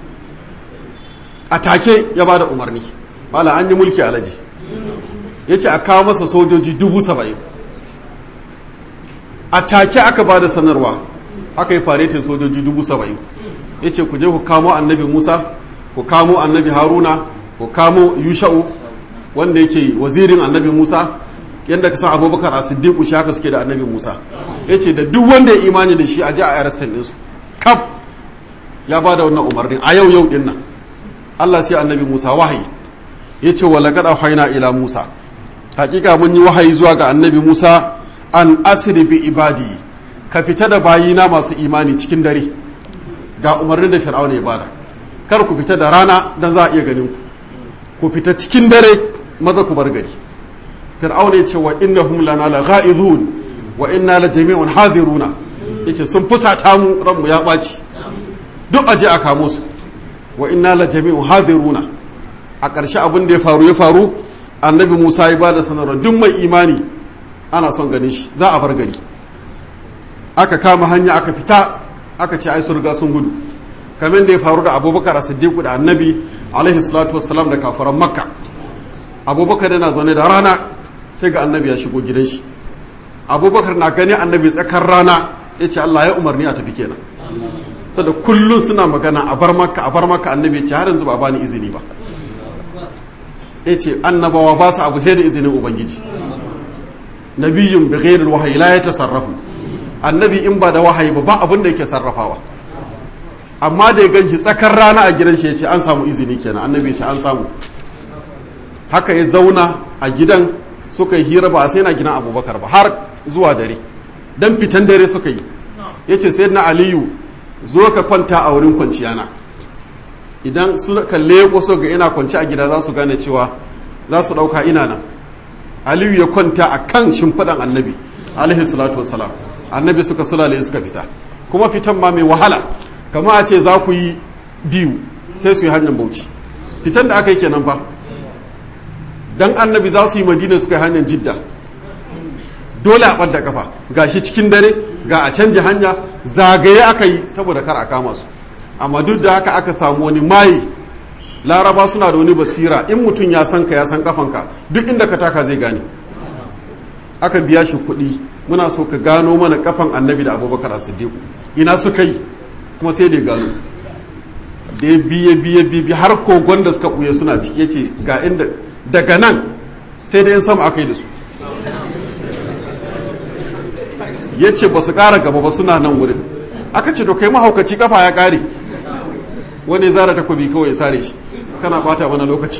a take ya ba da umarni bala an yi mulki alaji ya ce a kawo masa sojoji dubu saba'in a take aka ba da sanarwa aka yi faretin sojoji dubu saba'in ya ce ku je ku kamo annabi musa ku kamo annabi haruna ku kamo yusha'u wanda yake wazirin annabi musa yadda ka san abubakar a siddiqu shi haka suke da annabi musa ya ce da duk wanda ya imani da shi a ji a arrestin ɗinsu kaf ya ba da wannan umarnin a yau yau ɗin nan allah sai annabi musa wahayi ya ce wa laƙaɗa haina ila musa hakika mun yi wahayi zuwa ga annabi musa an asiri bi ibadi ka fita da bayina masu imani cikin dare ga umarnin da fir'auna ya bada kar ku fita da rana dan za a iya ganin ku ku fita cikin dare maza ku bar gari fir'auna ya ce wa innahum lana la ghaizun wa inna la jami'un hadiruna yace sun fusata mu ranmu ya baci duk aje a kamo su wa inna la jami'un hadiruna a ƙarshe abin da ya faru ya faru annabi Musa ya bada sanarwa duk mai imani ana son ganin shi za a bar gari aka kama hanya aka fita aka ce ai sun riga sun gudu kamar da ya faru da abubakar siddiqu da annabi alaihi salatu wassalam da kafaran makka abubakar yana zaune da rana sai ga annabi ya shigo gidan shi abubakar na gani annabi tsakar rana ya ce allah ya umarni a tafi kenan sada kullum suna magana a bar maka a bar maka annabi ce har yanzu ba bani izini ba ya ce annabawa ba su abu da izinin ubangiji nabiyin bi ghairil wahayi la ya tasarrafu annabi in ba da wahayi ba ba abin da yake sarrafawa amma da ya ganshi tsakar rana a gidan shi ya ce an samu izini kenan annabi ya ce an samu haka ya zauna a gidan suka yi hira ba a sai na gidan abubakar ba har zuwa dare dan fitan dare suka yi ya ce sai na aliyu zo ka kwanta a wurin kwanciya na idan suka leko so ga ina kwanci a gida za su gane cewa za su ɗauka ina nan aliyu ya kwanta a kan shimfiɗan annabi alaihi salatu wassalam annabi suka sulale suka fita kuma fitan ma mai wahala kama a ce za ku yi biyu sai su yi hanyar bauchi fitan da aka yi kenan fa dan annabi za su yi madina suka yi hanyar jidda dole a ɓadda kafa ga shi cikin dare ga a canja hanya zagaye aka yi saboda kar a kama su amma duk da haka aka samu wani maye laraba suna da wani basira in mutum ya san ka ya san kafanka duk inda ka taka zai gane aka biya shi kuɗi muna so ka gano mana kafan annabi da abubakar a siddiqu ina suka yi kuma sai da gano da ya biye biye biye har kogon da suka ɓuye suna cike ce ga inda daga nan sai da yin sama aka yi da su ya ce ba su ƙara gaba ba suna nan wurin aka ce to kai mahaukaci kafa ya ƙare wani zara takobi kawai ya sare shi kana bata mana lokaci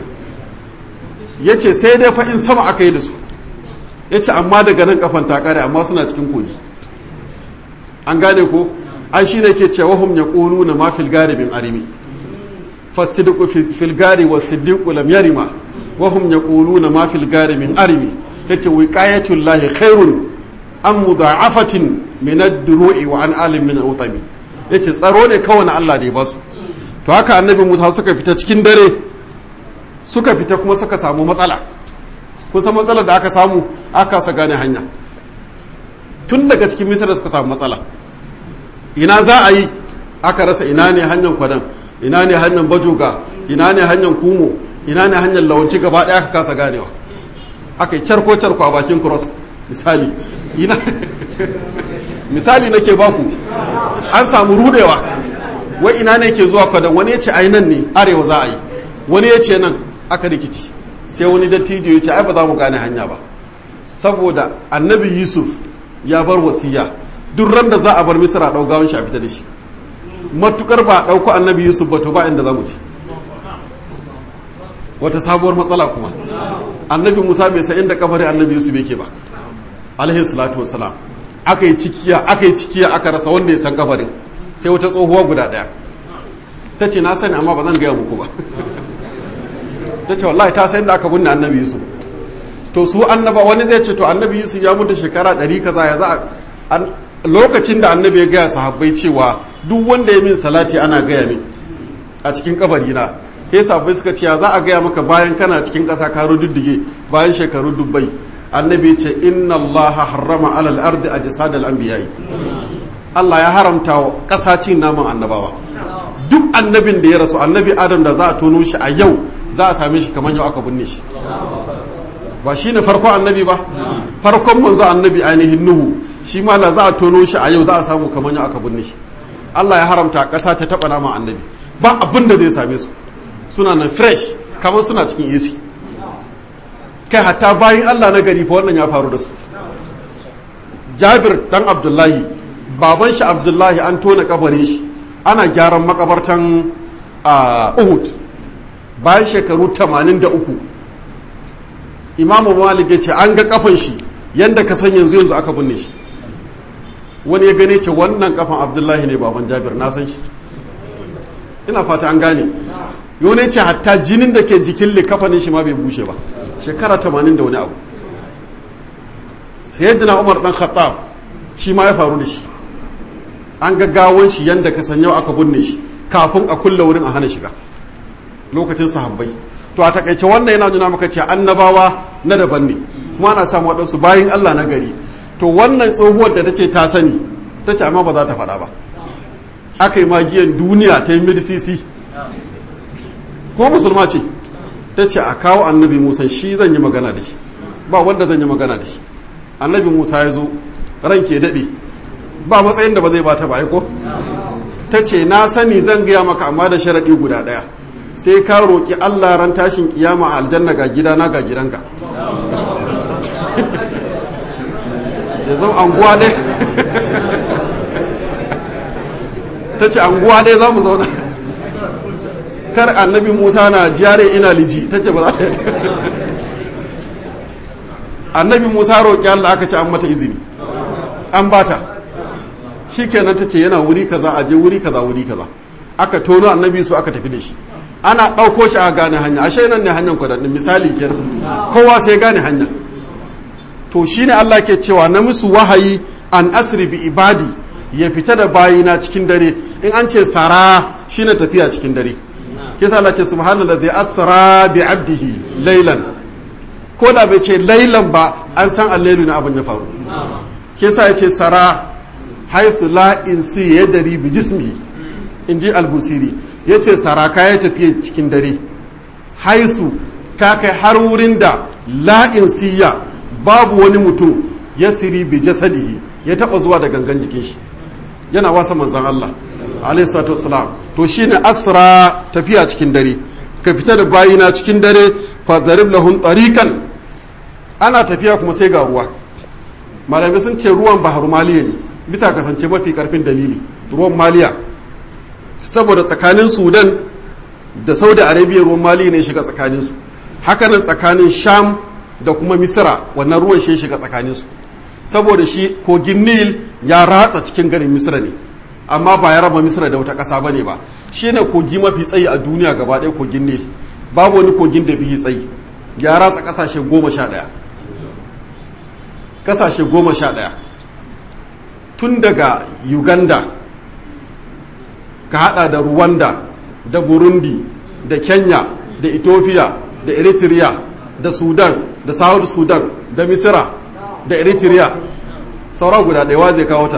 ya ce sai dai fa in sama aka yi da su ya ce amma daga nan kafan ta ƙare amma suna cikin kogi an gane ko an shi ne ke cewa hum ya ƙulu na ma filgari bin arimi fasidiku filgari wa siddiqu lam yarima wa hum ya ƙulu na ma filgari min arimi ya ce wiqayatullahi khairun an mudha'afatin min ad-duru'i wa an alim min al-utami yace tsaro ne kawai na Allah da ya basu to haka annabi Musa suka fita cikin dare suka fita kuma suka samu matsala kun san matsalar da aka samu aka sa gane hanya tun daga cikin misra suka samu matsala ina za a yi aka rasa ina ne hanyar kwadan ina ne hanyar bajoga ina ne hanyar kumo ina ne hanyar lawanci gaba ɗaya aka kasa ganewa aka yi charko charko a bakin cross misali ina misali nake baku an samu rudewa wai ina ne ke zuwa kwadan wani ya ce ai nan ne arewa za a yi wani ya ce nan aka rikici sai wani dattijo ya ce ai ba za mu gane hanya ba saboda annabi yusuf ya bar wasiya duk ran da za a bar misra ɗau gawon shi a fita da shi matukar ba a ɗauko annabi yusuf ba to ba inda za mu ce wata sabuwar matsala kuma annabi musa bai san inda kabarin annabi yusuf yake ba alaihi salatu wassalam aka yi cikiya aka yi cikiya aka rasa wanda ya san kabarin sai wata tsohuwa guda daya ta ce na sani amma ba zan gaya muku ba ta ce wallahi ta san da aka binne annabi yusuf to su annaba wani zai ce to annabi yusuf ya mutu shekara ɗari kaza ya za a lokacin da annabi ya gaya sahabbai cewa duk wanda ya min salati ana gaya min a cikin kabari na sai sahabbai suka ce ya za a gaya maka bayan kana cikin ƙasa ka rududdige bayan shekaru dubbai annabi ce inna Allah harrama alal ardi ajsad al anbiya'i Allah ya haramta wa ƙasa cin naman annabawa duk annabin da ya rasu annabi Adam da za a tono shi a yau za a same shi kamar yau aka binne shi ba shi ne farkon annabi ba farkon manzo annabi ainihin nuhu shi ma la za a tono shi a yau za a samu kamar yau aka binne shi Allah ya haramta ƙasa ta taɓa naman annabi ba abin da zai same su suna nan fresh kamar suna cikin AC kai hatta bayan Allah na gari fa wannan ya faru da su Jabir dan Abdullahi baban shi Abdullahi an tona kabarin shi ana gyaran makabartan a Uhud bayan shekaru 83 Imam Malik ya ce an ga kafan shi yanda ka san yanzu yanzu aka binne shi wani ya gane ce wannan kafan Abdullahi ne baban Jabir na san shi ina fata an gane yau ne ce hatta jinin da ke jikin likafanin shi ma bai bushe ba shekara tamanin da wani abu sayyidina umar dan khattab shi ma ya faru da shi an gaggawon shi yanda ka san yau aka binne shi kafin a kulle wurin a hana shiga lokacin sahabbai to a takaice wannan yana nuna maka cewa annabawa na daban ne kuma ana samu waɗansu bayan Allah na gari to wannan tsohuwar da ta ce ta sani ta ce amma ba za ta faɗa ba aka yi magiyan duniya ta yi mirsisi ko musulma ce ta ce a kawo annabi musa shi zan yi magana da shi ba wanda zan yi magana da shi annabi musa ya zo ran ke daɗe ba matsayin da ba zai bata ba ko ta ce na sani zan gaya maka amma da sharaɗi guda ɗaya sai ka roƙi allah ran tashin kiyama a aljanna ga gidana ga gidanka ya zama anguwa ɗaya ta ce anguwa ɗaya za mu zauna kar annabi musa na jare ina liji ta ce ba za ta yi annabi musa roƙi allah aka ce an mata izini an bata shi kenan ta ce yana wuri kaza a je wuri kaza wuri kaza aka tono annabi su aka tafi da shi ana ɗauko shi a gane hanya ashe nan ne hanyar kwadannin misali kenan kowa sai gane hanya to shine Allah ke cewa na musu wahayi an asri bi ibadi ya fita da bayina cikin dare in an ce sara shine tafiya cikin dare kisa Allah ce subhanallazi asra bi abdihi laylan ko da bai ce laylan ba an san allailu na abin ya faru kisa ya ce sara haithu la insi yadri bi jismihi inji al-busiri yace sara ka ya tafiya cikin dare haisu ka kai har wurin da la insiya babu wani mutum ya siri bi jasadihi ya taba zuwa da gangan jikin shi yana wasa manzan Allah alaihi salatu wassalam to shine asra tafiya cikin dare ka fita da bayina cikin dare fa darib lahum tariqan ana tafiya kuma sai ga ruwa malamai sun ce ruwan bahar maliya ne bisa kasance mafi karfin dalili ruwan maliya saboda tsakanin sudan da saudi arabia ruwan maliya ne shiga tsakaninsu hakanan tsakanin sham da kuma misira wannan ruwan shi shiga tsakaninsu saboda shi kogin nil ya ratsa cikin garin misira ne amma ba ya raba misira da wata ƙasa ba ne ba shi ne kogi mafi tsayi a duniya gaba ɗaya kogin nil babu wani kogin da bihi tsayi ya ratsa ƙasashe goma sha ɗaya ƙasashe goma sha ɗaya tun daga uganda ka hada da rwanda da burundi da kenya da ethiopia da eritrea da sudan da south sudan da misira da eritrea saura guda ɗaya zai kawo ta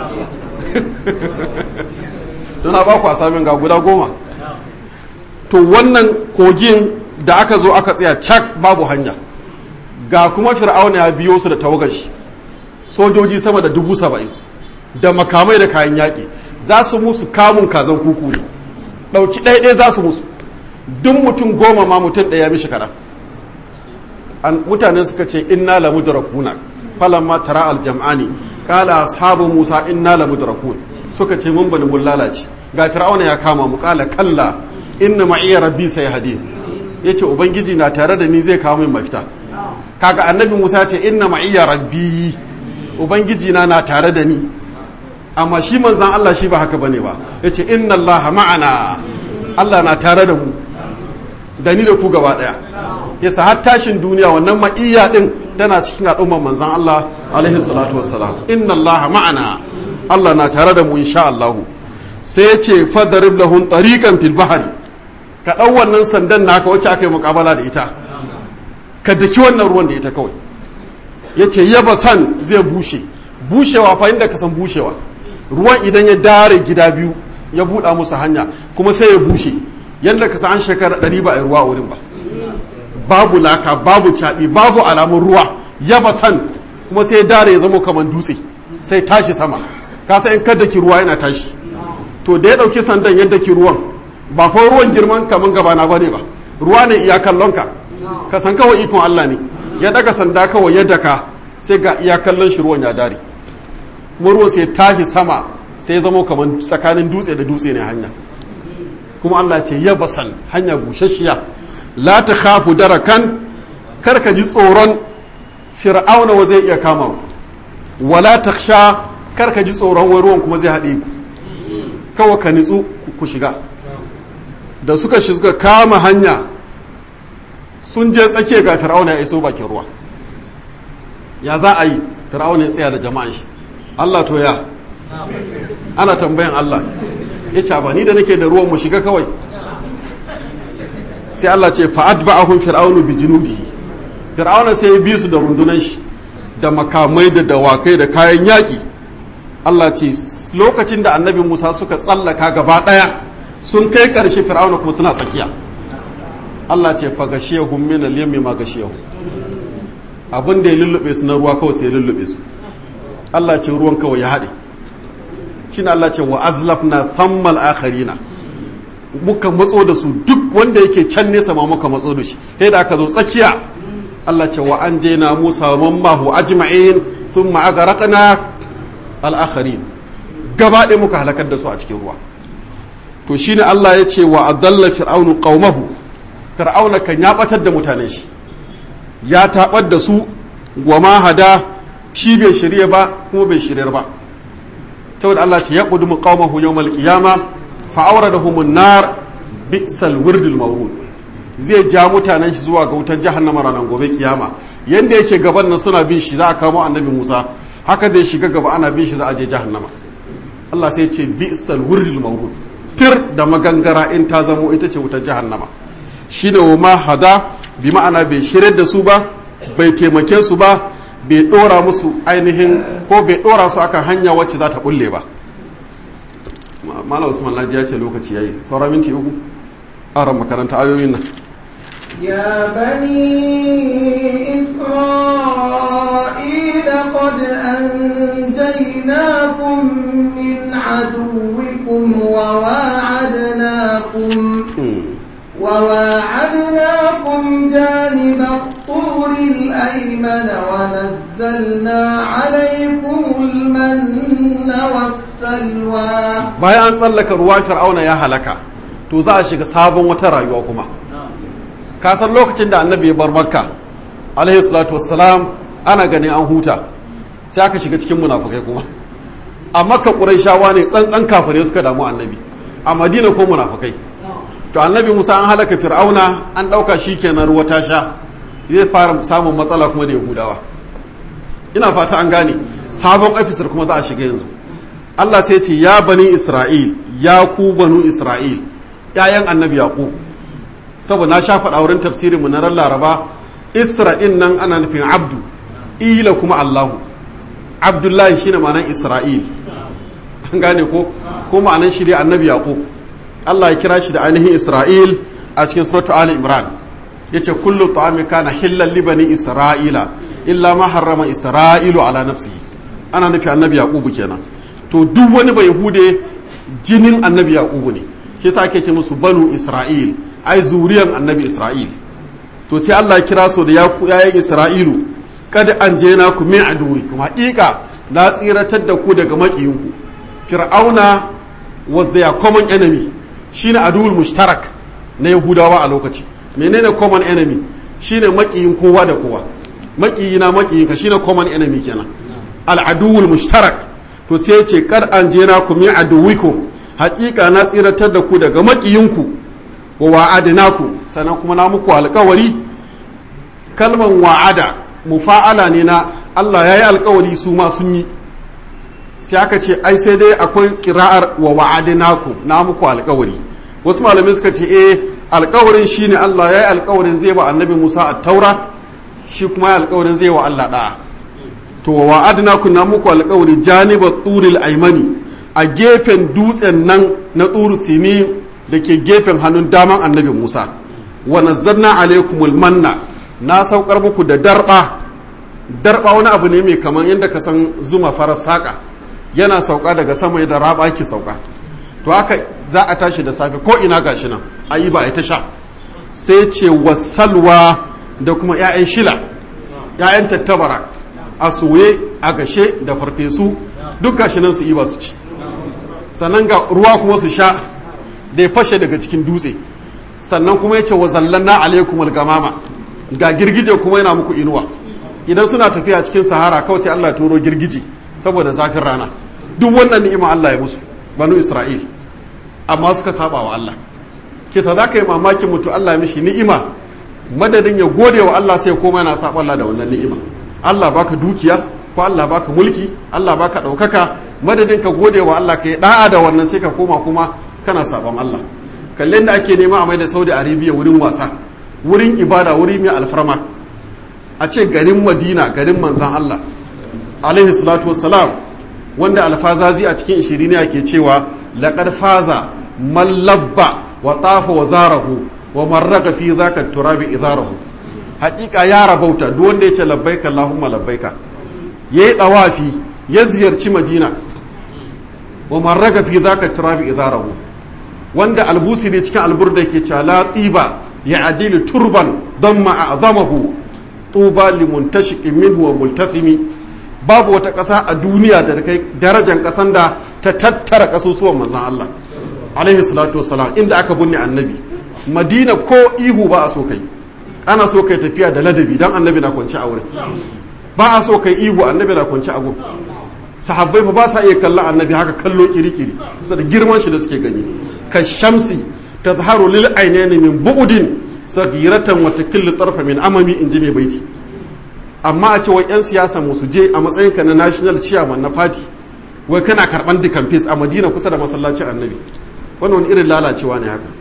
tuna ba ku a samun ga guda goma to wannan kogin da aka zo aka tsaya cak babu hanya ga kuma fir'auna ya biyo su da tawagar shi sojoji sama da dubu saba'in da makamai da kayan yaƙi za su musu kamun kazan kuku ne ɗauki ɗaiɗai za su musu duk mutum goma ma mutum ɗaya mishi kaɗan mutane suka ce inna la mudrakuna falamma tara aljam'ani qala ashabu musa inna la mudrakun suka ce mun bani mun lalace ga fir'auna ya kama mu qala kalla inna ma'iya rabbi sayhadi yace ubangiji na tare da ni zai kawo min mafita kaga annabi musa ce inna ma'iya rabbi ubangiji na na tare da ni amma shi manzan Allah shi ba haka bane ba yace inna allaha ma'ana Allah na tare da mu da ni da ku gaba daya yasa har tashin duniya wannan ma'iyya din tana cikin al'ummar manzan Allah alaihi salatu wassalam inna Allah ma'ana Allah na tare da mu insha Allah sai ya ce fadarib lahum tariqan fil bahri ka dau wannan sandan naka wacce aka yi mukabala da ita ka daki wannan ruwan da ita kawai yace yaba san zai bushe bushewa fa inda ka san bushewa ruwan idan ya dare gida biyu ya buɗa musu hanya kuma sai ya bushe yadda ka san an shekara ɗari ba a ruwa a wurin ba babu laka babu caɓi babu alamun ruwa yaba san kuma sai dare ya zama kamar dutse sai tashi sama kasa in kada ki ruwa yana tashi to da ya ɗauki sandan yadda ki ruwan ba fa ruwan girman kamar gaba na bane ba ruwa ne iya kallon ka ka san kawai ikon Allah ne ya daga sanda kawai yadda ka sai ga iya kallon shi ruwan ya dare kuma ruwan sai tashi sama sai zama kamar tsakanin dutse da dutse ne hanya kuma Allah ce ya basan hanya bushashiya la ta khafu darakan kar ka ji tsoron fir'auna wa zai iya kama ku wala taksha kar ka ji tsoron wai ruwan kuma zai haɗe ku kawai ka nitsu ku shiga da suka shi suka kama hanya sun je tsakiya ga fir'auna ya iso bakin ruwa ya za a yi fir'auna ya tsaya da jama'an shi Allah to ya ana tambayan Allah ya ce ba ni da nake da ruwan mu shiga kawai sai Allah ce fa'ad ba'ahum fir'aunu bi junubi fir'auna sai ya bi su da rundunan shi da makamai da dawakai da kayan yaƙi Allah ce lokacin da annabi Musa suka tsallaka gaba ɗaya sun kai ƙarshe fir'auna kuma suna tsakiya Allah ce fa gashiyahum min al-yammi ma gashiyahum abin da ya lullube su na ruwa kawai sai ya lullube su Allah ce ruwan kawai ya haɗe shine Allah ce wa azlafna thammal akharina muka matso da su duk wanda yake can nesa ma muka matso da shi sai da aka zo tsakiya Allah ce wa an na Musa wa mammahu ajma'in thumma aghraqna al-akharin gaba ɗaya muka halakar da su a cikin ruwa to shine Allah ya ce wa adalla fir'aunu qaumahu fir'auna kan ya batar da mutanen shi ya tabar da su wa ma hada shi bai shirye ba kuma bai shiryar ba saboda Allah ce ya qudumu qaumahu yawmal qiyama fa awradahum an-nar bi'sal wirdul mawrud zai ja mutanen shi zuwa ga wutar jahannama ranar gobe kiyama yanda yake gaban nan suna bin shi za a kamo annabi Musa haka zai shiga gaba ana bin shi za a je jahannama Allah sai ce bi'sal wirdul mawrud tir da magangara in ta zamo ita ce wutar jahannama shine wa ma hada bi ma'ana bai shirye da su ba bai taimake su ba bai dora musu ainihin ko bai dora su akan hanya wacce za ta bulle ba Malam Usman Laji ya ce lokaci yayi saura minti uku aran makaranta ayoyin nan
يا بني إسرائيل قد أنجيناكم من عدوكم وواعدناكم وواعدناكم جانب الطور الأيمن ونزلنا عليكم المن والسلوى
bayan an tsallaka ruwan fir'auna ya halaka to za a shiga sabon wata rayuwa kuma ka san lokacin da annabi ya bar makka alaihi salatu wassalam ana ganin an huta sai aka shiga cikin munafukai kuma a makka ƙurayshawa ne tsantsan kafare suka damu annabi a madina ko munafukai to annabi musa an halaka fir'auna an ɗauka shi kenan ruwa ta sha zai fara samun matsala kuma da yahudawa ina fata an gane sabon ofisar kuma za a shiga yanzu allah sai ce ya bani isra'il ya ku banu isra'il ‘ya'yan annabi yaƙo saboda na sha faɗa wurin tafsirin mu na ran laraba isra'il nan ana nufin abdu ila kuma allahu abdullahi shine ma'anar isra'il an gane ko ko ma'anar shi dai annabi yaƙo Allah ya kira shi da ainihin Isra'il a cikin suratu Ali Imran yace kullu ta'ami kana hillal li bani Isra'ila illa ma harrama Isra'ilu ala nafsihi ana nufi annabi Yaqubu kenan to duk wani bai hude jinin annabi Yaqubu ne shi yasa ake ce musu banu Isra'il ai zuriyan annabi Isra'il to sai Allah ya kira su da yayan Isra'ilu kad anjena ku min aduwi kuma haƙiƙa na tsiratar da ku daga maƙiyinku fir'auna was their common enemy shine aduwul mushtarak na yahudawa a lokaci menene common enemy shine makiyin kowa da kowa makiyi na makiyinka shine common enemy kenan al aduwul mushtarak to sai ce kar an je na ku min aduwikum haƙiƙa na tsiratar da ku daga makiyinku wa wa'adnaku sannan kuma na muku alƙawari kalman wa'ada mufa'ala ne na Allah yayi alƙawari su ma sun yi sai aka ce ai sai dai akwai kira'ar wa wa'adnaku na muku alƙawari wasu malamai suka ce eh alƙawarin shine Allah ya yi alƙawarin zai ba annabi Musa a taura shi kuma ya alƙawarin zai wa Allah da'a to wa wa'adnaku na muku alƙawari janiba turil aimani a gefen dutsen nan na turu sini da ke gefen hannun daman annabi Musa wa nazzalna alaikumul manna na saukar muku da darba darba wani abu ne mai kaman yadda ka san zuma farar saƙa yana sauka daga sama da raba ke sauka to haka za a tashi da safe ko ina gashi nan a yi ba a ta sha sai ce wasalwa da kuma 'ya'yan shila 'ya'yan tattabara a soye a gashe da farfesu duk gashi nan su yi ba su ci sannan ga ruwa kuma su sha da ya fashe daga cikin dutse sannan kuma ya ce wa zallanna alaikum algamama ga girgije kuma yana muku inuwa idan suna tafiya cikin sahara kawai sai Allah turo girgije saboda zafin rana duk wannan ni'ima Allah ya musu banu Isra'il amma suka saba wa Allah kisa za ka yi mamakin mutu Allah ya mishi ni'ima madadin ya gode wa Allah sai koma yana saba Allah da wannan ni'ima Allah baka dukiya ko Allah baka mulki Allah baka ɗaukaka madadin ka gode wa Allah ka yi da'a da wannan sai ka koma kuma kana sabon Allah kallon da ake nema a mai da Saudi Arabia wurin wasa wurin ibada wuri mai alfarma a ce garin Madina garin manzan Allah alaihi salatu wassalam wanda alfazazi a cikin ishiriniya ke cewa laƙar faza mallabba wa tafa wa zarahu wa marraka fi zaka turabi izarahu haƙiƙa ya rabauta duk wanda ya ce labbaika Allahumma labbaika yayi tsawafi ya ziyarci Madina wa man raga fi zaka turabi idarahu wanda albusi ne cikin alburda yake cewa la tiba ya adilu turban damma a'zamahu tuba limuntashiqin minhu wa multasimi babu wata ƙasa a duniya da kai darajar ƙasan da ta tattara ƙasusuwan manzon Allah alaihi salatu wassalam inda aka binne annabi madina ko ihu ba a so kai ana so kai tafiya da ladabi dan annabi na kwanci a wurin ba a so kai ihu annabi na kwanci a gun sahabbai fa ba sa iya kallon annabi haka kallo kirikiri saboda girman shi da suke gani ka shamsi tazharu lil ainaini min bu'din sagiratan wa takillu tarfa min amami in ji mai baiti amma a ce wai yan siyasa mu su je a matsayin ka na national chairman na party wai kana karban dukan face a Madina kusa da masallacin annabi wannan wani irin lalacewa ne haka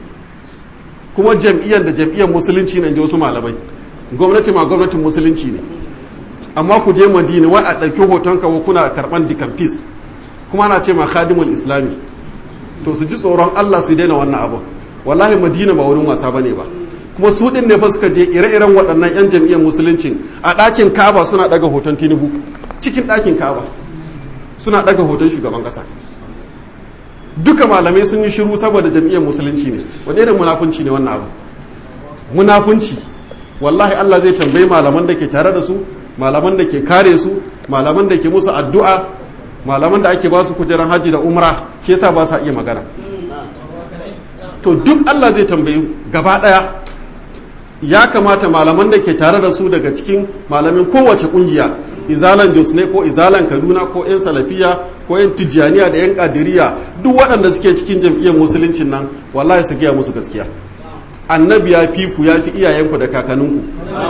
kuma jam'iyyar da jam'iyyar musulunci ne wasu malamai gwamnati ma gwamnatin musulunci ne amma ku je madina wai a ɗauki hoton kawo kuna karɓan dikamfis kuma ana ce ma khadimul islami to su ji tsoron allah su daina wannan abu wallahi madina ba wurin wasa bane ba kuma su ɗin ne fa suka je ire-iren waɗannan 'yan jam'iyyar musulunci a ɗakin kaba suna ɗaga hoton tinubu cikin ɗakin kaba suna ɗaga hoton shugaban ƙasa duka malamai sun yi shiru saboda jam'iyyar musulunci ne wani irin munafunci ne wannan abu munafunci wallahi Allah zai tambayi malaman da ke tare da su malaman da ke kare su malaman da ke musu addu'a malaman da ake ba su kujeran hajji da umra shi yasa ba sa iya magana to duk Allah zai tambayi gaba daya ya kamata malaman da ke tare da su daga cikin malamin kowace kungiya izalan jos ne ko izalan kaduna ko 'yan salafiya ko 'yan tijjaniya da 'yan kadiriya duk waɗanda suke cikin jam'iyyar musuluncin nan wallahi su gaya musu gaskiya annabi ya fi ku ya fi iyayenku da kakanninku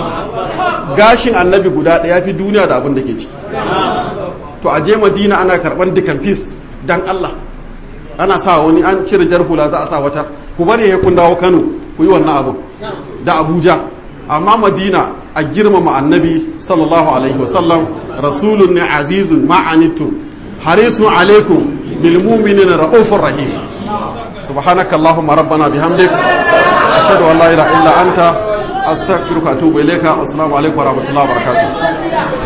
gashin annabi guda ɗaya fi duniya da abin da ke ciki to a je madina ana karɓar dukan fis dan allah ana sa wani an cire jar hula za a sa wata ku bari ya kun dawo kano ku yi wannan abu da abuja amma madina a girmama annabi sallallahu alaihi wasallam rasulun ne azizun ma'anitun harisun alaikum bil mu'minina ra'ufur rahim subhanaka allahumma rabbana bihamdik ashhadu an la ilaha illa anta astaghfiruka wa atubu ilayka assalamu alaikum wa rahmatullahi wa barakatuh